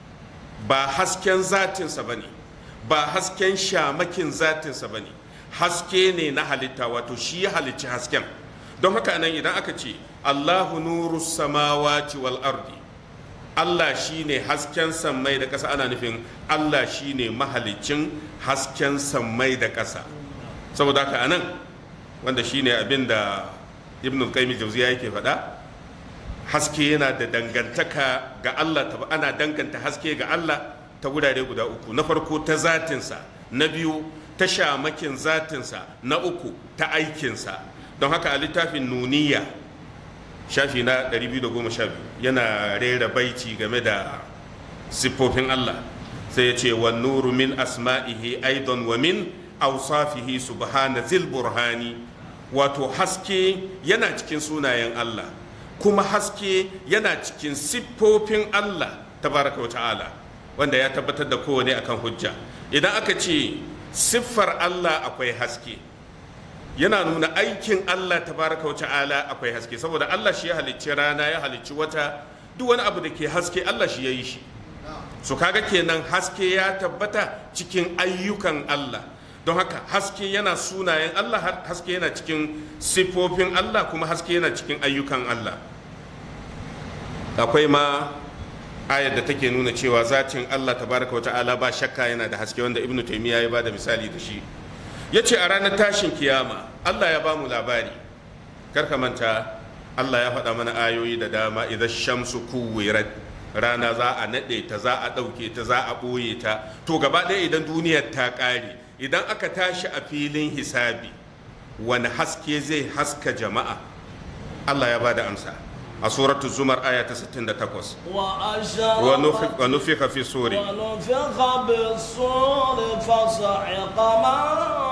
ba hasken zatinsa ba ne ba hasken shamakin zatinsa ba ne haske ne na halitta wato shi ya halicci hasken don haka nan idan aka ce allahu nuru samawati wal ardi Allah shi ne hasken sammai da ƙasa ana nufin Allah shi ne mahalicin hasken sammai da ƙasa saboda haka anan wanda shi ne abin da ibn al-qayyim jauziya yake faɗa haske yana da dangantaka ga Allah ana danganta haske ga Allah ta wurare guda uku na farko ta zatinsa na biyu ta shamakin zatinsa na uku ta aikinsa don haka a littafin nuniya shafi na 212 yana rera baiti game da siffofin Allah sai ya ce wa nuru min asma'ihi aidan wa min awsafihi subhana zil burhani wato haske yana cikin sunayen Allah kuma haske yana cikin siffofin Allah tabaraka wa ta'ala wanda ya tabbatar da kowane akan hujja idan aka ce siffar Allah akwai haske yana nuna aikin Allah tabaraka wa ta'ala akwai haske saboda Allah shi ya halicci rana ya halicci wata duk wani abu da ke haske Allah shi ya yi shi so kaga kenan haske ya tabbata cikin ayyukan Allah don haka haske yana sunayen Allah haske yana cikin siffofin Allah kuma haske yana cikin ayyukan Allah akwai ma ayar da take nuna cewa zatin Allah tabaraka wa ta'ala ba shakka yana da haske wanda ibnu taymiya ya bada misali da shi ya ce a ranar tashin kiyama allah ya ba mu labari karka manta allah ya faɗa mana ayoyi da dama idan shamsu kuwirat rana za a naɗe ta za a ɗauke ta za a ɓoye ta to gaba ɗaya idan duniyar ta ƙare idan aka tashi a filin hisabi wani haske zai haska jama'a allah ya ba da amsa a suratu zumar aya ta 68 wa nufika fi suri ونفخ بالصور فصعق من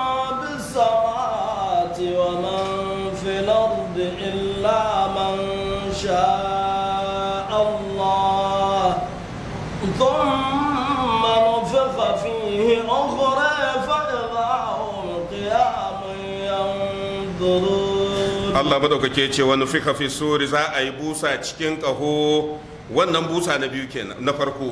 بالسماوات ومن في الأرض إلا من شاء الله ثم نفخ فيه أخرى فإذا هم قيام ينظرون Allah madaukake ce wani fika fi suri za a yi busa cikin ƙaho wannan busa na biyu kenan na farko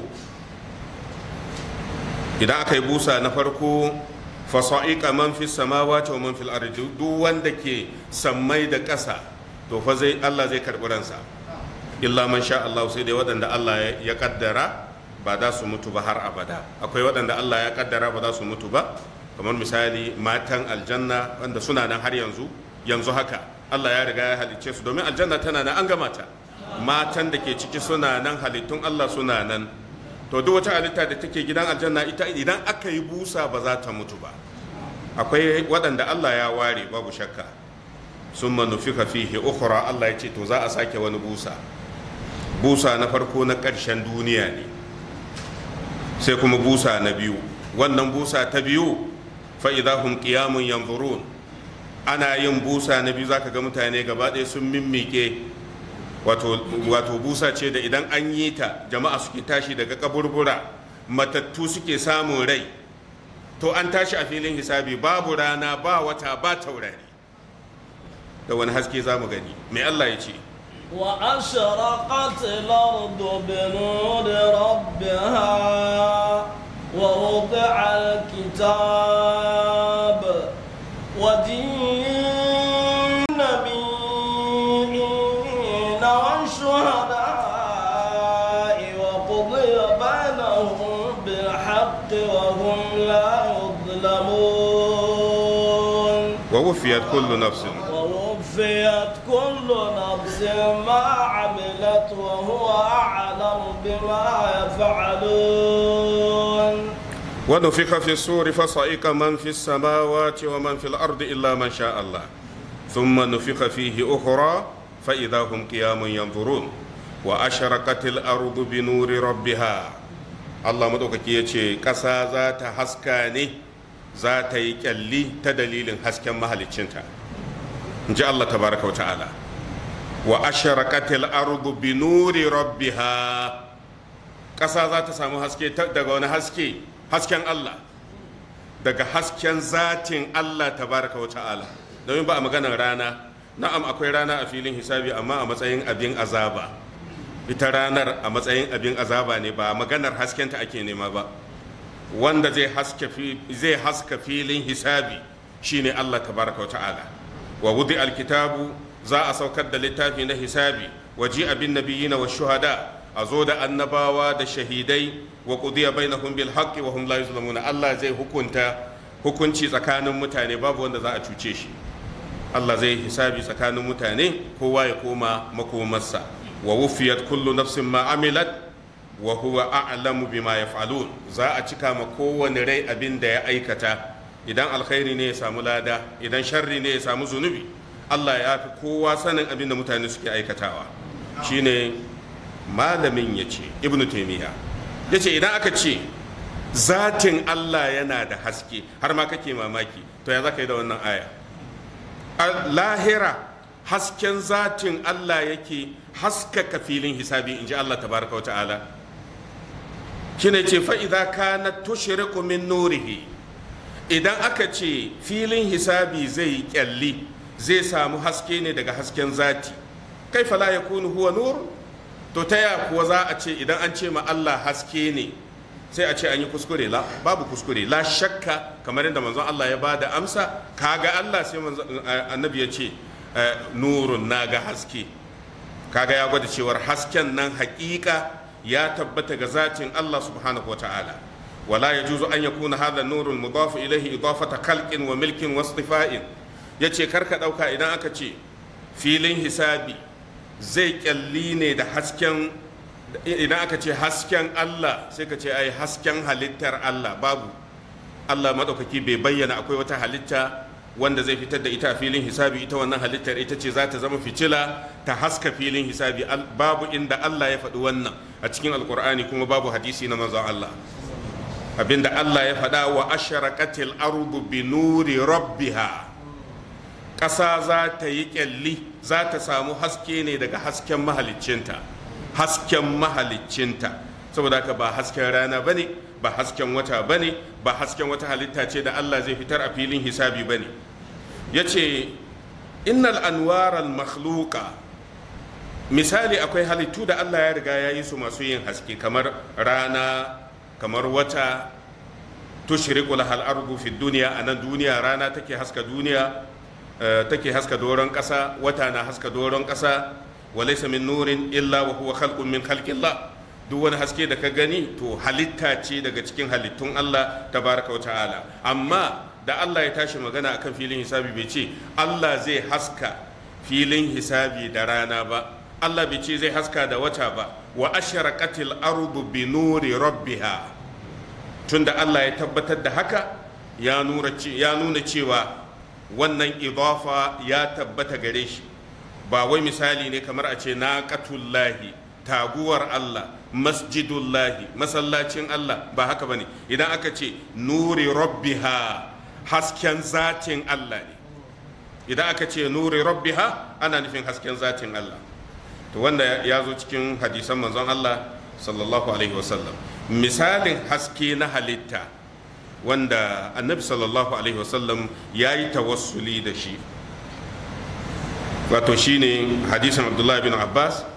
idan aka yi busa na farko fasa'iqa man fi samawati wa man fil ardi duk wanda ke sammai da ƙasa to fa zai Allah zai karɓi ransa illa man sha Allah sai dai waɗanda Allah ya kaddara ba za su mutu ba har abada akwai waɗanda Allah ya kaddara ba za su mutu ba kamar misali matan aljanna wanda suna nan har yanzu yanzu haka Allah ya riga ya halicce su domin aljanna tana nan an gama ta matan da ke ciki suna nan halittun Allah suna nan to duk wata halitta da take gidan aljanna ita idan aka yi busa ba za ta mutu ba akwai waɗanda Allah ya ware babu shakka sun manufika fihi ukhra Allah ya ce to za a sake wani busa busa na farko na ƙarshen duniya ne sai kuma busa na biyu wannan busa ta biyu fa idahum qiyamun yanzurun ana yin busa na biyu zaka ga mutane gaba ɗaya sun mimmike wato wato busa ce da idan an yi ta jama'a suke tashi daga kaburbura matattu suke samun rai to an tashi a filin hisabi babu rana ba wata ba taurari da wani haske za mu gani mai Allah ya ce وأشرقت الأرض بنور ربها ووضع الكتاب ودين النبيين والشهداء وقضي بينهم بالحق وهم لا يظلمون ووفيت كل نفس ووفيت كل نفس ما عملت وهو أعلم بما يفعلون ونفخ في الصور فصعق من في السماوات ومن في الأرض إلا من شاء الله ثم نفخ فيه أخرى فإذا هم قيام ينظرون وأشرقت الأرض بنور ربها الله مدوكaki ya ce ƙasa za ta haska ne za ta yi ƙyalli ta dalilin hasken mahaliccinta in ji Allah tabaraka wa ta'ala wa asharaqatil ardu bi nuri rabbiha ƙasa za ta samu haske daga wani haske hasken Allah daga hasken zatin Allah tabaraka wa ta'ala domin ba a maganar rana na'am akwai rana a filin hisabi amma a matsayin abin azaba ita ranar a matsayin abin azaba ne ba maganar haskenta ake nema ba wanda zai zai haska filin hisabi shine Allah tabaraka wa ta'ala wa wudi alkitabu za a saukar da littafi na hisabi waji abin nabiyina wa shuhada a zo da annabawa da shahidai wa qudiya bainahum bil haqqi wa hum la yuzlamuna Allah zai hukunta hukunci tsakanin mutane babu wanda za a cuce shi Allah zai hisabi tsakanin mutane kowa ya koma makomarsa wa wufiyat kullu nafsin ma amilat wa huwa a'lamu bima yaf'alun za a cika ma kowane rai abin da ya aikata idan alkhairi ne ya samu lada idan sharri ne ya samu zunubi Allah ya fi kowa sanin abin da mutane suke aikatawa shine malamin ya ce ibn taimiyya ya ce idan aka ce zatin Allah yana da haske har ma kake mamaki to ya za ka yi da wannan aya a lahira hasken zatin Allah yake haskaka filin hisabi in ji Allah tabaraka wa ta'ala shine ce fa'iza kana tushriku min nurihi idan aka ce filin hisabi zai kyalli zai samu haske ne daga hasken zati kai fala ya kunu huwa nur to ta ya kuwa za a ce idan an ce ma Allah haske ne sai a ce an yi kuskure la babu kuskure la shakka kamar yadda manzon Allah ya bada amsa kaga Allah sai annabi ya ce nurun naga haske kaga ya gwada cewar hasken nan hakika ya tabbata ga zatin Allah subhanahu wa ta'ala wala yajuzu an yakuna hadha nurul mudaf ilayhi idafata khalqin wa milkin wa istifa'in yace karka dauka idan aka ce filin hisabi zai kyalli ne da hasken idan aka ce hasken Allah sai ka ce ai hasken halittar Allah babu Allah maɗaukaki bai bayyana akwai wata halitta wanda zai fitar da ita a filin hisabi ita wannan halittar ita ce za ta zama fitila ta haska filin hisabi babu inda Allah ya faɗi wannan a cikin alkur'ani kuma babu hadisi na manzon Allah abinda Allah ya faɗa wa asharaqatil ardu bi nuri rabbiha ƙasa za ta yi ƙyalli za ta samu haske ne daga hasken mahaliccinta hasken mahaliccinta saboda haka ba hasken rana bane ba hasken wata bane ba hasken wata halitta ce da Allah zai fitar a filin hisabi bane yace innal anwaral makhluqa misali akwai halittu da Allah ya riga ya yi su masu yin haske kamar rana kamar wata tushriqu lahal ardu fi dunya anan duniya rana take haska duniya take haska doron ƙasa wata na haska doron ƙasa walaysa min nurin illa wa huwa khalqun min khalqillah duk wani haske da ka gani to halitta ce daga cikin halittun Allah tabaraka wa ta'ala amma da Allah ya tashi magana akan filin hisabi bai ce Allah zai haska filin hisabi da rana ba Allah bai ce zai haska da wata ba wa asharaqatil ardu bi nuri rabbiha tunda Allah ya tabbatar da haka ya nuna ya nuna cewa wannan idafa ya tabbata gare shi ba wai misali ne kamar a ce naqatullahi taguwar Allah masjidullahi masallacin Allah ba haka bane idan aka ce nuri rabbiha hasken zatin Allah ne idan aka ce nuri rabbiha ana nufin hasken zatin Allah to wanda ya zo cikin hadisan manzon Allah sallallahu alaihi wasallam misalin haske na halitta wanda annabi sallallahu alaihi wasallam ya yi tawassuli da shi wato shine hadisin abdullahi bin abbas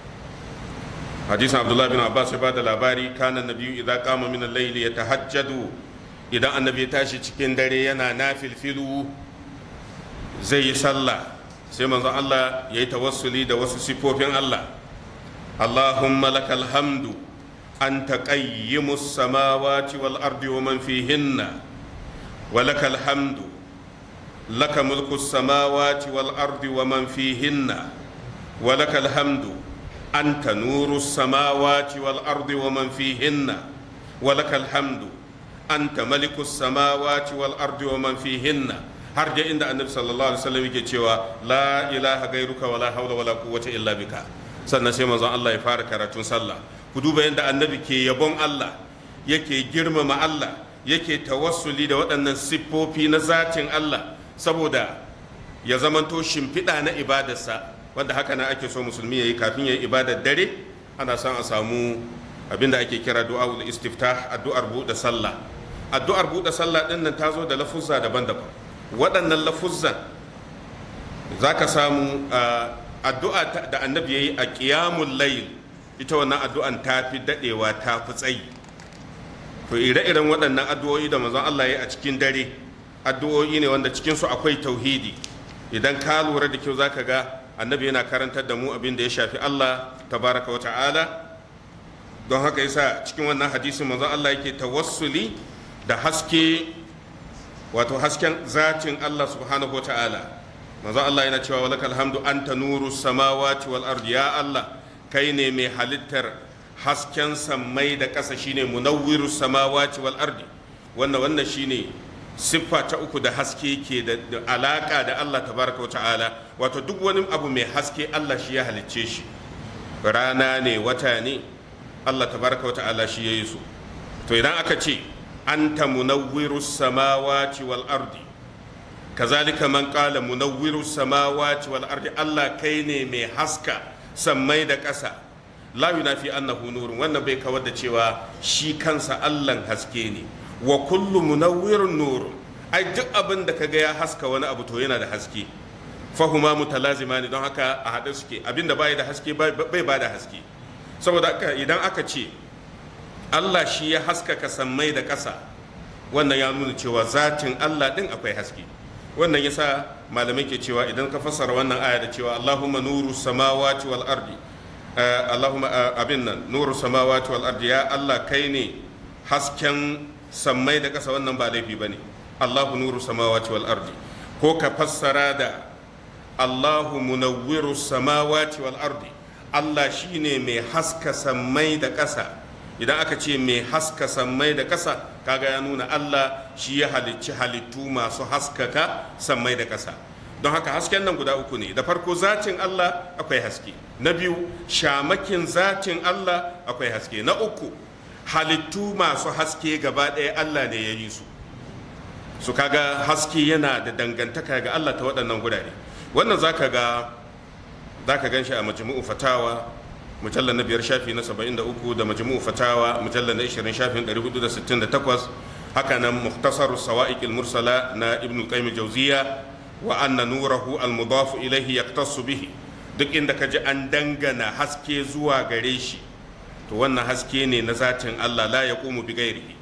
hadisin abdullahi bin abbas ya ba da labari kana nabiyu idan kama min al-layl yatahajjadu idan annabi ya tashi cikin dare yana nafilfilu zai yi sallah sai manzon Allah ya yi tawassuli da wasu sifofin Allah Allahumma lakal hamdu anta qayyimus samawati wal ardi wa man fihinna wa lakal hamdu laka mulku samawati wal ardi wa man fihinna wa lakal hamdu anta nuru samawati wal ardi wa man fihinna wa lakal hamdu anta maliku samawati wal ardi wa man fihinna har da inda annabi sallallahu alaihi wasallam yake cewa la ilaha gairuka wala haula wala quwwata illa bika sannan sai manzon Allah ya fara karatun sallah ku duba yadda annabi ke yabon Allah yake girmama Allah yake tawassuli da waɗannan siffofi na zatin Allah saboda ya zamanto shimfiɗa na ibadarsa wanda haka na ake so musulmi ya yi kafin ya yi ibadar dare ana son a samu abinda ake kira du'a'ul istiftah addu'ar buɗe sallah addu'ar buɗe sallah ɗin nan ta zo da lafuzza daban-daban waɗannan lafuzzan za ka samu addu'a da annabi ya yi a ƙiyamun layil ita wannan addu'an ta fi daɗewa ta fi tsayi to ire-iren waɗannan addu'o'i da manzon Allah ya yi a cikin dare addu'o'i ne wanda cikinsu akwai tauhidi idan ka lura da kyau za ka ga annabi yana karantar da mu abin da ya shafi Allah tabaraka wa ta'ala don haka yasa cikin wannan hadisin manzon Allah yake tawassuli da haske wato hasken zatin Allah subhanahu wa ta'ala manzon Allah yana cewa walakal hamdu anta nuru samawati wal ardi ya Allah kai ne mai halittar hasken sammai da ƙasa shine munawwiru samawati wal ardi wannan wannan shine siffa ta uku da haske ke da alaka da Allah tabaraka wa ta'ala wato duk wani abu mai haske Allah shi ya halicce shi rana ne wata ne Allah tabaraka wa ta'ala shi ya yi su to idan aka ce anta munawwiru samawati wal ardi kazalika man qala munawwiru samawati wal ardi Allah kai ne mai haska sammai da ƙasa la yunafi annahu nurun wannan bai kawar da cewa shi kansa Allah haske ne wa kullu munawwirun nurun ai duk abin da kaga ya haska wani abu to yana da haske fahuma mutalazima ne don haka a haɗe suke abinda bai da haske bai ba da haske saboda haka idan aka ce Allah shi ya haskaka sammai da ƙasa wannan ya nuna cewa zatin Allah din akwai haske wannan yasa malamai ke cewa idan ka fassara wannan aya da cewa Allahumma nuru samawati wal ardi Allahumma abin nan nuru samawati wal ardi ya Allah kai ne hasken sammai da ƙasa wannan ba laifi bane Allahu nuru samawati wal ardi ko ka fassara da Allahu munawwiru samawati wal ardi Allah shine mai haska sammai da ƙasa idan aka ce mai haska sammai da ƙasa kaga ya nuna Allah shi ya halicci halittu masu haskaka sammai da ƙasa don haka hasken nan guda uku ne da farko zatin Allah akwai haske na biyu shamakin zatin Allah akwai haske na uku halittu masu haske gaba ɗaya Allah ne ya yi su su kaga haske yana da dangantaka ga Allah ta waɗannan gurare wannan zaka ga zaka gan shi a majmu'u fatawa mujallar na biyar shafi na 73 da majmu'u fatawa mujallar na 20 shafin 468 haka nan muhtasaru sawa'iq mursala na ibn al-qayyim jawziya wa anna nurahu al-mudaf ilayhi yaktasu bihi duk inda kaji an dangana haske zuwa gare shi to wannan haske ne na zatin Allah la yaqumu bi ghairihi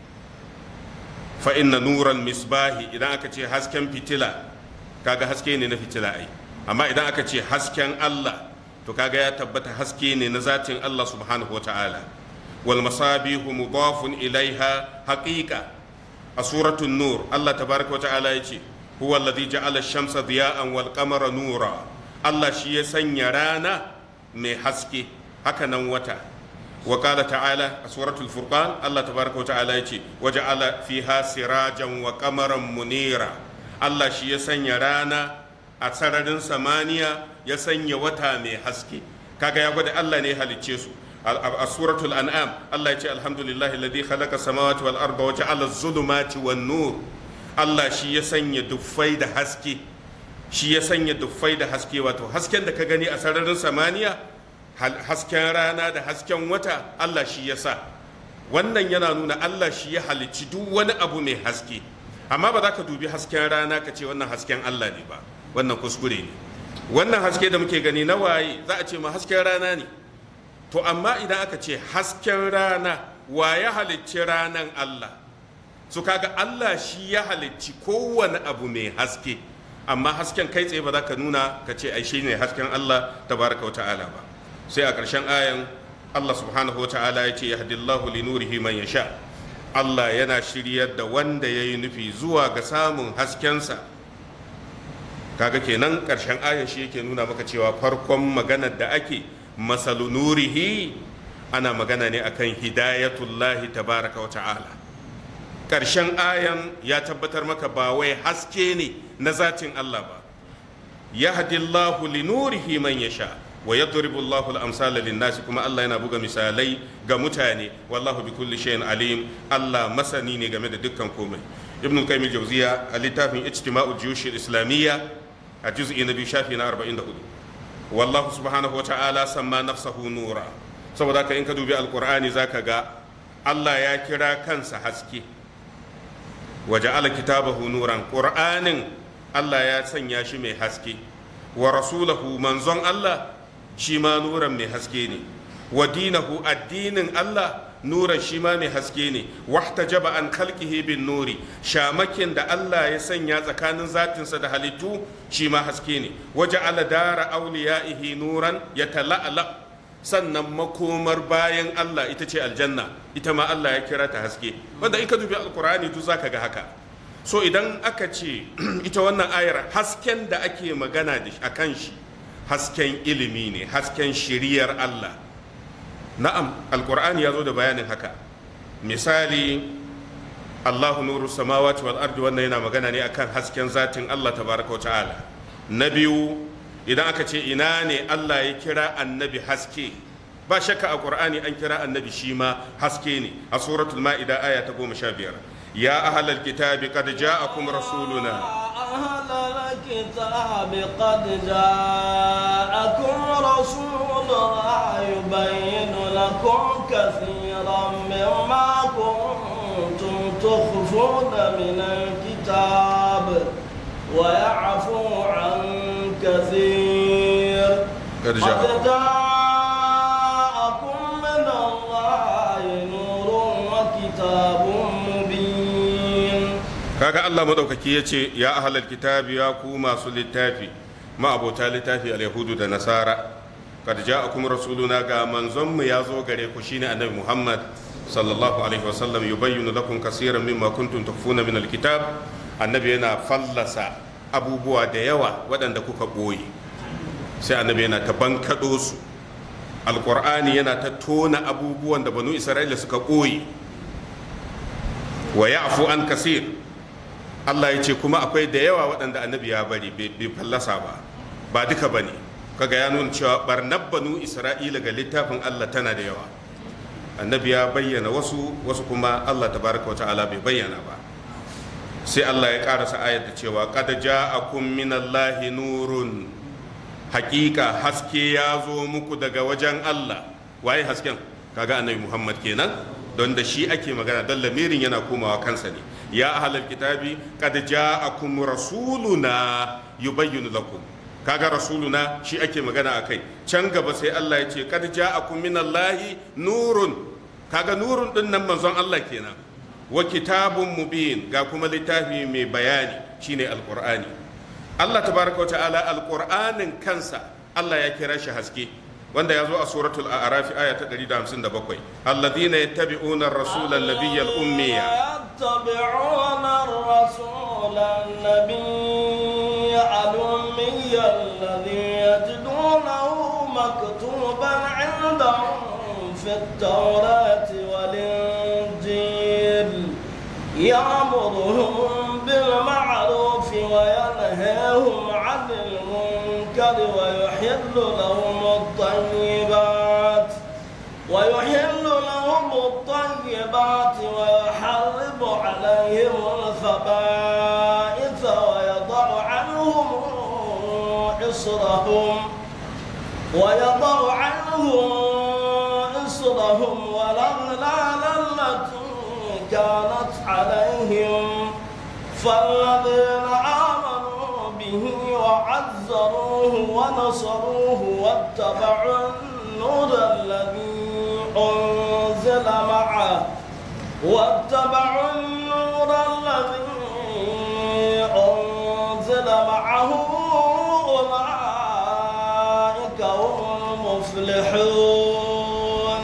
fa inna nuran misbahi idan aka ce hasken fitila kaga haske ne na fitila ai amma idan aka ce hasken Allah to kaga ya tabbata haske ne na zatin Allah subhanahu wa ta'ala wal masabihu mudafun ilaiha haqiqa a suratul nur Allah tabaraka wa ta'ala yace huwa alladhi ja'ala ash-shamsa diya'an wal qamara nura Allah shi ya sanya rana mai haske haka nan wata wa qala ta'ala a suratul furqan Allah tabaraka wa ta'ala yace waja'ala fiha sirajan wa qamaran munira Allah shi ya sanya rana a sararin samaniya ya sanya wata mai haske kaga ya gwada Allah ne halicce su a suratul an'am Allah ya ce alhamdulillahi alladhi khalaqa samawati wal arda wa ja'ala az-zulumati wan nur Allah shi ya sanya duffai da haske shi ya sanya duffai da haske wato hasken da ka gani a sararin samaniya hasken rana da hasken wata Allah shi ya sa wannan yana nuna Allah shi ya halicci duk wani abu mai haske amma ba za ka dubi hasken rana ka ce wannan hasken Allah ne ba wannan kuskure ne wannan haske da muke gani na waye za a ce ma hasken rana ne to amma idan aka ce hasken rana wa ya halicci ranan Allah su kaga Allah shi ya halicci kowane abu mai haske amma hasken kai tsaye ba za ka nuna ka ce ai shine hasken Allah tabaraka wa ta'ala ba sai a ƙarshen ayan Allah subhanahu wa ta'ala ya ce yahdillahu li nurihi man yasha Allah yana shiryar da wanda ya yi nufi zuwa ga samun haskensa kaga kenan ƙarshen ayan shi yake nuna maka cewa farkon maganar da ake masalu nurihi ana magana ne akan hidayatullahi tabaraka wa ta'ala ƙarshen ayan ya tabbatar maka ba wai haske ne na zatin Allah ba yahdillahu li nurihi man yasha wa yadribu Allahu al-amsala lin-nas kuma Allah yana buga misalai ga mutane wallahu bi kulli shay'in alim Allah masani ne game da dukkan komai ibn qayyim al-jawziya a littafin ijtima'u juyush al-islamiyya a juz'i na biyu shafi na 44 wallahu subhanahu wa ta'ala samma nafsahu nura saboda ka in ka dubi alqur'ani zaka ga Allah ya kira kansa haske wa ja'ala kitabahu nuran qur'anin Allah ya sanya shi mai haske wa rasulahu manzon Allah shi ma nuran mai haske ne wa dinahu addinin Allah nuran shi ma mai haske ne wahtajaba an khalqihi bin nuri shamakin da Allah ya sanya tsakanin zatinsa da halittu shi ma haske ne waja'ala dara awliyaihi nuran yatala'ala sannan makomar bayan Allah ita ce aljanna ita ma Allah ya kira ta haske wanda in ka dubi alkur'ani duk zaka ga haka so idan aka ce ita wannan ayar hasken da ake magana da a kan shi hasken ilimi ne hasken shiriyar Allah na'am alkur'ani ya zo da bayanin haka misali Allahu nuru samawati wal ardi wannan yana magana ne akan hasken zatin Allah tabaraka wa ta'ala na biyu idan aka ce ina ne Allah ya kira annabi haske ba shakka a qur'ani an kira annabi shi ma haske ne a suratul ma'ida aya ta goma sha biyar ya ahlal kitabi qad ja'akum rasuluna أهل الكتاب قد جاءكم رسولنا يبين لكم كثيرا مما كنتم تخفون من الكتاب ويعفو عن كثير قد جاء- جاءكم من الله نور وكتاب مبين kaga Allah madaukaki ya ce ya ahlal kitabi ya ku masu littafi ma'abota littafi al-yahudu da nasara kad ja'akum rasuluna ga manzon mu ya zo gare ku shine annabi Muhammad sallallahu alaihi wasallam yubayyinu lakum kaseeran mimma kuntum tukhfuna min al-kitab annabi yana fallasa abubuwa da yawa waɗanda kuka ɓoye sai annabi yana ta bankaɗo su alƙur'ani yana ta tona abubuwan da banu isra'ila suka ɓoye wa ya'fu an kasir Allah ya ce kuma akwai da yawa waɗanda annabi ya bari bai fallasa ba ba duka ba ne kaga ya nuna cewa barnar banu isra'ila ga littafin Allah tana da yawa annabi ya bayyana wasu wasu kuma Allah tabaraka wa ta'ala bai bayyana ba sai Allah ya karasa ayat da cewa qad ja'akum minallahi nurun hakika haske ya zo muku daga wajen Allah waye hasken kaga annabi Muhammad kenan don da shi ake magana don lamirin yana komawa kansa ne ya ahlal kitabi qad ja'akum rasuluna yubayyinu lakum kaga rasuluna shi ake magana akai can gaba sai Allah ya ce qad ja'akum minallahi nurun kaga nurun din nan manzon Allah kenan wa kitabun mubin ga kuma littafi mai bayani shine alqur'ani Allah tabaraka ta'ala alqur'anin kansa Allah ya kira shi haske wanda ya zo a suratul a'raf aya ta 157 alladhina yattabi'una ar-rasula an-nabiyya al-ummiya يتبعون الرسول النبي الأمي الذي يجدونه مكتوبا عندهم في التوراة والإنجيل يأمرهم بالمعروف وينهاهم عن المنكر ويحل لهم الطيبات ويحل لهم الطيبات ويحرم عليهم الخبائث ويضع عنهم إصرهم ويضع عنهم إصرهم والأغلال التي كانت عليهم فالذين آمنوا به وعملوا وعزروه ونصروه واتبعوا النور الذي أنزل معه واتبعوا النور الذي أنزل معه أولئك هم المفلحون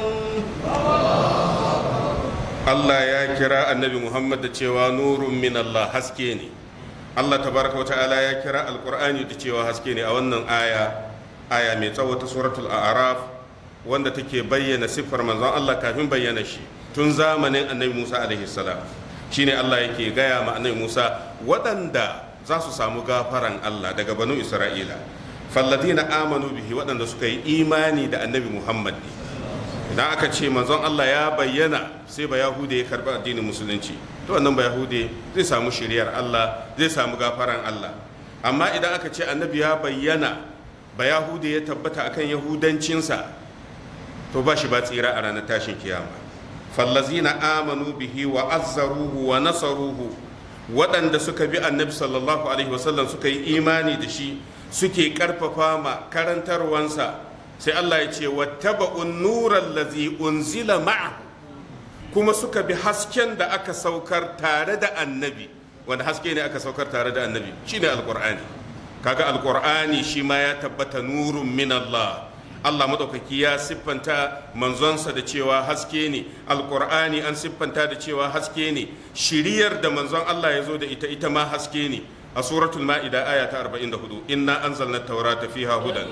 Allah ya kira annabi Muhammad da cewa nurun min Allah haske ne Allah tabaraka wa ta'ala ya kira alqur'ani da cewa haske ne a wannan aya aya mai tsawo ta suratul a'raf wanda take bayyana siffar manzon Allah kafin bayyana shi tun zamanin annabi Musa alaihi salam shine Allah yake gaya ma annabi Musa waɗanda za su samu gafaran Allah daga banu Isra'ila falladina amanu bihi waɗanda suka yi imani da annabi Muhammad ne idan aka ce manzon Allah ya bayyana sai ba yahude ya karbi addinin musulunci to wannan ba yahude zai samu shiriyar Allah zai samu gafaran Allah amma idan aka ce annabi ya bayyana ba yahude ya tabbata akan yahudancinsa to ba shi ba tsira a ranar tashin kiyama fallazina amanu bihi wa azzaruhu wa nasaruhu waɗanda suka bi annabi sallallahu alaihi wasallam suka yi imani da shi suke karfafa ma karantarwansa sai Allah ya ce wattaba'un nuran lazi unzila ma'a kuma suka bi hasken da aka saukar tare da annabi wanda haske ne aka saukar tare da annabi shine alqur'ani kaga alqur'ani shi ma ya tabbata nurun min Allah Allah madaukaki ya siffanta manzonsa da cewa haske ne alqur'ani an siffanta da cewa haske ne shiriyar da manzon Allah ya zo da ita ita ma haske ne a suratul ma'ida aya ta 44 inna anzalna at-taurata fiha hudan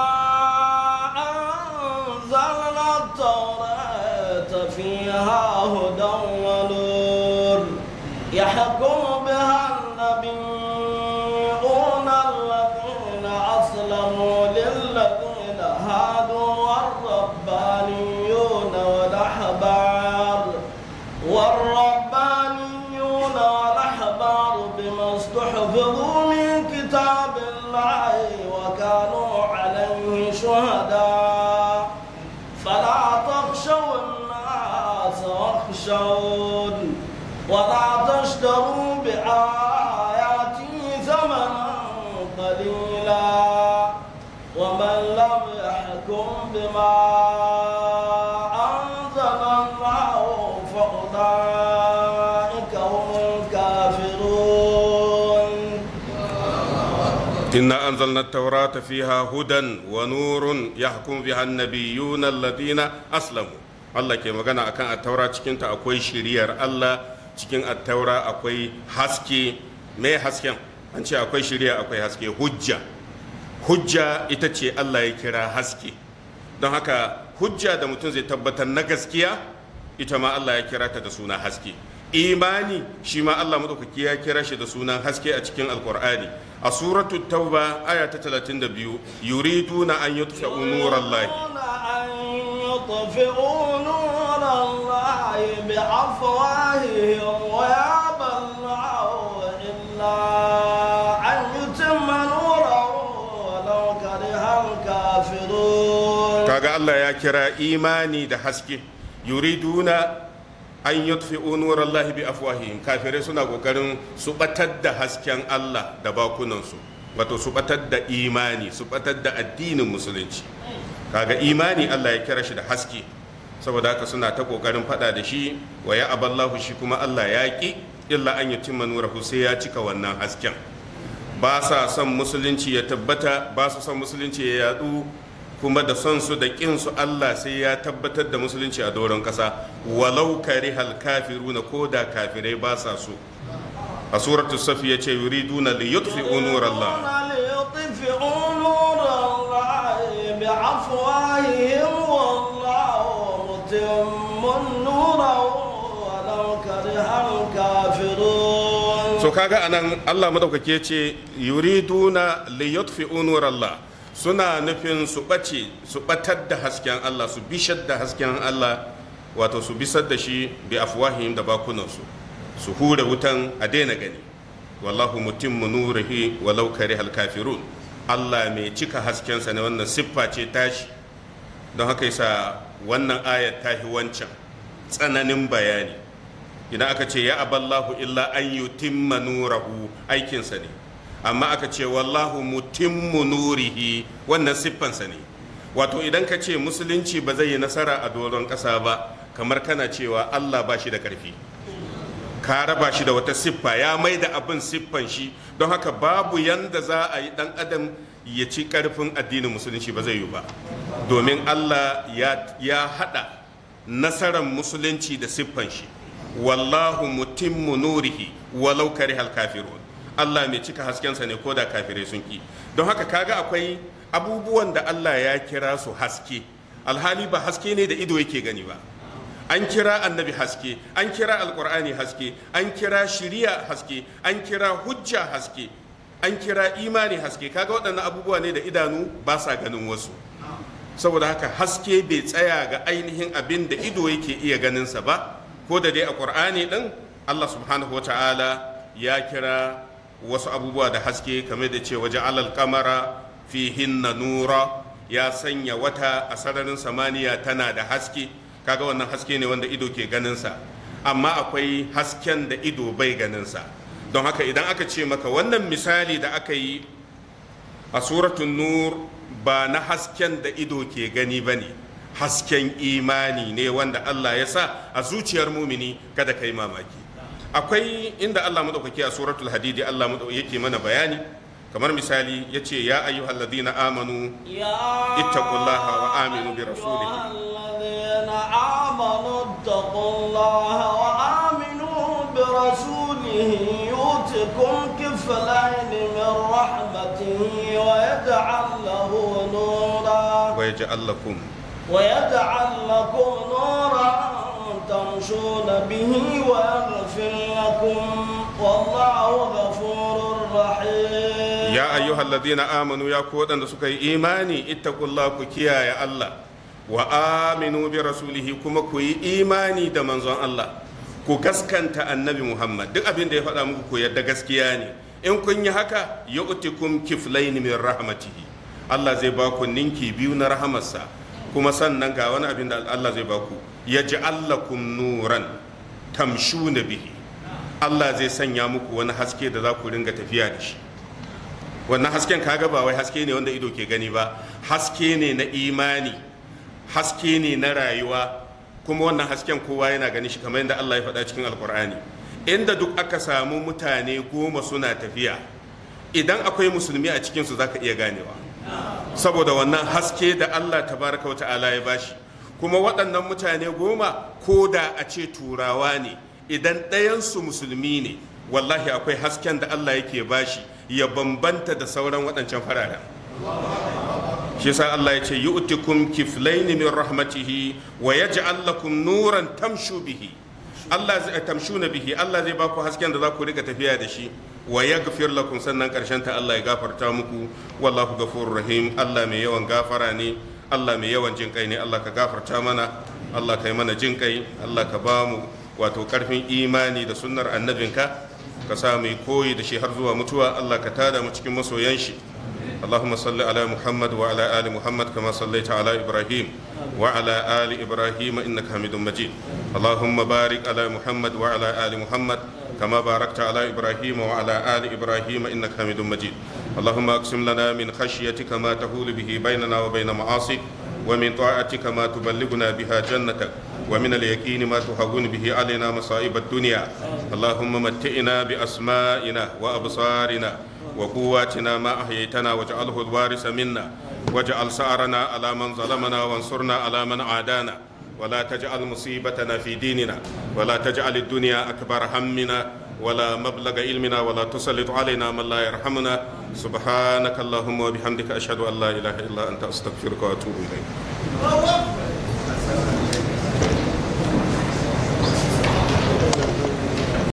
أنزلنا التوراة فيها هدى ونور يحكم بها النبيون الذين أسلموا للذين هادوا والربانيون والأحبار والربانيون والأحبار بما استحفظوا من كتاب الله وكانوا عليه شهداء فلا تخشوا الناس واخشون ولا تشتروا بآياتي ثمنا قليلا ومن لم يحكم بما أنزل الله فأولئك هم الكافرون إنا أنزلنا التوراة فيها هدى ونور يحكم بها النبيون الذين أسلموا Allah ke magana akan attaura cikinta akwai shiriyar Allah cikin attaura akwai haske mai hasken an ce akwai shiriya akwai haske hujja hujja ita ce Allah ya kira haske don haka hujja da mutum zai tabbatar na gaskiya ita ma Allah ya kira ta da suna haske imani shi ma Allah madaukaki ya kira shi da sunan haske a cikin alkur'ani a suratu tauba aya ta 32 yuriduna an yutfa'u nurallahi يطفئوا نور الله بأفواههم ويأبى الله إلا أن يتم نوره ولو كره الكافرون kaga Allah ya kira imani da haske yuriduna an yutfi'u nurallahi bi afwahihim kafirai suna kokarin su batar da hasken Allah da bakunansu wato su batar da imani su batar da addinin musulunci kaga imani Allah ya kira shi da haske saboda haka suna ta kokarin fada da shi wa ya aballahu shi kuma Allah ya ki illa an yutimma nurahu sai ya cika wannan hasken ba sa son musulunci ya tabbata ba su son musulunci ya yadu kuma da son su da kin su Allah sai ya tabbatar da musulunci a doron kasa walau karihal kafiruna ko da kafirai ba sa so a suratul safi yace yuriduna li yutfi'u nurallah ليطفئوا نور الله بأفواههم والله متم نوره ولو كره الكافرون so kaga anan Allah madaukake ce yuriduna li yutfi'u nurallah suna nufin su bace su batar da hasken Allah su bishar da hasken Allah wato su bisar da shi bi afwahihim da bakunansu su hura wutan a daina gani wallahu mutimmu nurihi walau karihal kafirun Allah mai cika haskensa ne wannan siffa ce tashi don haka yasa wannan ayat tahi wancan tsananin bayani idan aka ce ya aballahu illa an yutimma nurahu aikinsa ne amma aka ce wallahu mutimmu nurihi wannan siffansa ne wato idan ka ce musulunci ba zai yi nasara a doron ƙasa ba kamar kana cewa Allah ba shi da ƙarfi ka raba shi da wata siffa ya mai da abin siffan shi don haka babu yanda za a yi dan adam ya ci ƙarfin addinin musulunci ba zai yi ba domin Allah ya haɗa nasarar musulunci da siffan shi wallahu mutimmu nurihi walau karihal kafirun Allah mai cika haskensa ne ko da kafirai sun ki don haka kaga akwai abubuwan da Allah ya kira su haske alhali ba haske ne da ido yake gani ba an kira annabi haske an kira alkur'ani haske an kira shiriya haske an kira hujja haske an kira imani haske kaga waɗannan abubuwa ne da idanu ba sa ganin wasu saboda haka haske bai tsaya ga ainihin abin da ido yake iya ganinsa ba ko da dai a ƙur'ani ɗin allah subhanahu wa ta'ala ya kira wasu abubuwa da haske kamar da ce waje alal kamara fihinna nura ya sanya wata a sararin samaniya tana da haske kaga wannan haske ne wanda ido ke ganinsa amma akwai hasken da ido bai ganinsa don haka idan aka ce maka wannan misali da aka yi a suratun nur ba na hasken da ido ke gani ba ne hasken imani ne wanda allah ya sa a zuciyar mumini kada ka yi mamaki akwai inda allah maɗaukaki a suratul hadidi allah yake mana bayani kamar misali ya ce ya ayyuhal ladina amanu ittaqullaha wa aminu bi rasulihi آمنوا اتقوا الله وآمنوا برسوله يؤتكم كفلين من رحمته ويجعل له نورا ويجعل لكم ويجعل لكم نورا تمشون به ويغفر لكم والله غفور رحيم يا أيها الذين آمنوا يا كودن سكي إيماني اتقوا الله كيا يا الله wa aminu bi rasulihi kuma ku yi imani da manzon Allah ku gaskanta annabi Muhammad duk abin da ya faɗa muku ku yadda gaskiya ne in kun yi haka yu'tikum kiflayn min rahmatihi Allah zai ba ku ninki biyu na rahamarsa kuma sannan ga wani abin da Allah zai ba ku yaj'al lakum nuran tamshuna bihi Allah zai sanya muku wani haske da za ku ringa tafiya da shi wannan hasken kaga ba wai haske ne wanda ido ke gani ba haske ne na imani haske ne na rayuwa kuma wannan hasken kowa yana gani shi kamar yadda Allah ya faɗa cikin alkur'ani inda duk aka samu mutane goma suna tafiya idan akwai musulmi a cikinsu za ka iya ganewa saboda wannan haske da Allah tabaraka wa ta'ala ya bashi kuma waɗannan mutane goma ko da a ce turawa ne idan ɗayansu musulmi ne wallahi akwai hasken da Allah yake bashi ya bambanta da sauran waɗancan fararen shi yasa Allah ya ce yu'tikum kiflayn min rahmatihi wa yaj'al lakum nuran tamshu bihi Allah zai tamshuna bihi Allah zai baku hasken da za ku rika tafiya da shi wa yaghfir lakum sannan karshen ta Allah ya gafarta muku wallahu ghafurur rahim Allah mai yawan gafara ne Allah mai yawan jin kai ne Allah ka gafarta mana Allah ka yi mana jin kai Allah ka ba mu wato karfin imani da sunnar annabinka ka sa mu koyi da shi har zuwa mutuwa Allah ka tada mu cikin masoyan shi اللهم صل على محمد وعلى آل محمد كما صليت على إبراهيم وعلى آل إبراهيم إنك حميد مجيد اللهم بارك على محمد وعلى آل محمد كما باركت على إبراهيم وعلى آل إبراهيم إنك حميد مجيد اللهم أقسم لنا من خشيتك ما تهول به بيننا وبين معاصيك ومن طاعتك ما تبلغنا بها جنتك ومن اليقين ما تهون به علينا مصائب الدنيا اللهم متئنا بأسمائنا وأبصارنا وقواتنا ما أحييتنا واجعله الوارث منا واجعل سعرنا على من ظلمنا وانصرنا على من عادانا ولا تجعل مصيبتنا في ديننا ولا تجعل الدنيا أكبر همنا ولا مبلغ علمنا ولا تسلط علينا من لا يرحمنا سبحانك اللهم وبحمدك أشهد أن لا إله إلا أنت أستغفرك وأتوب إليك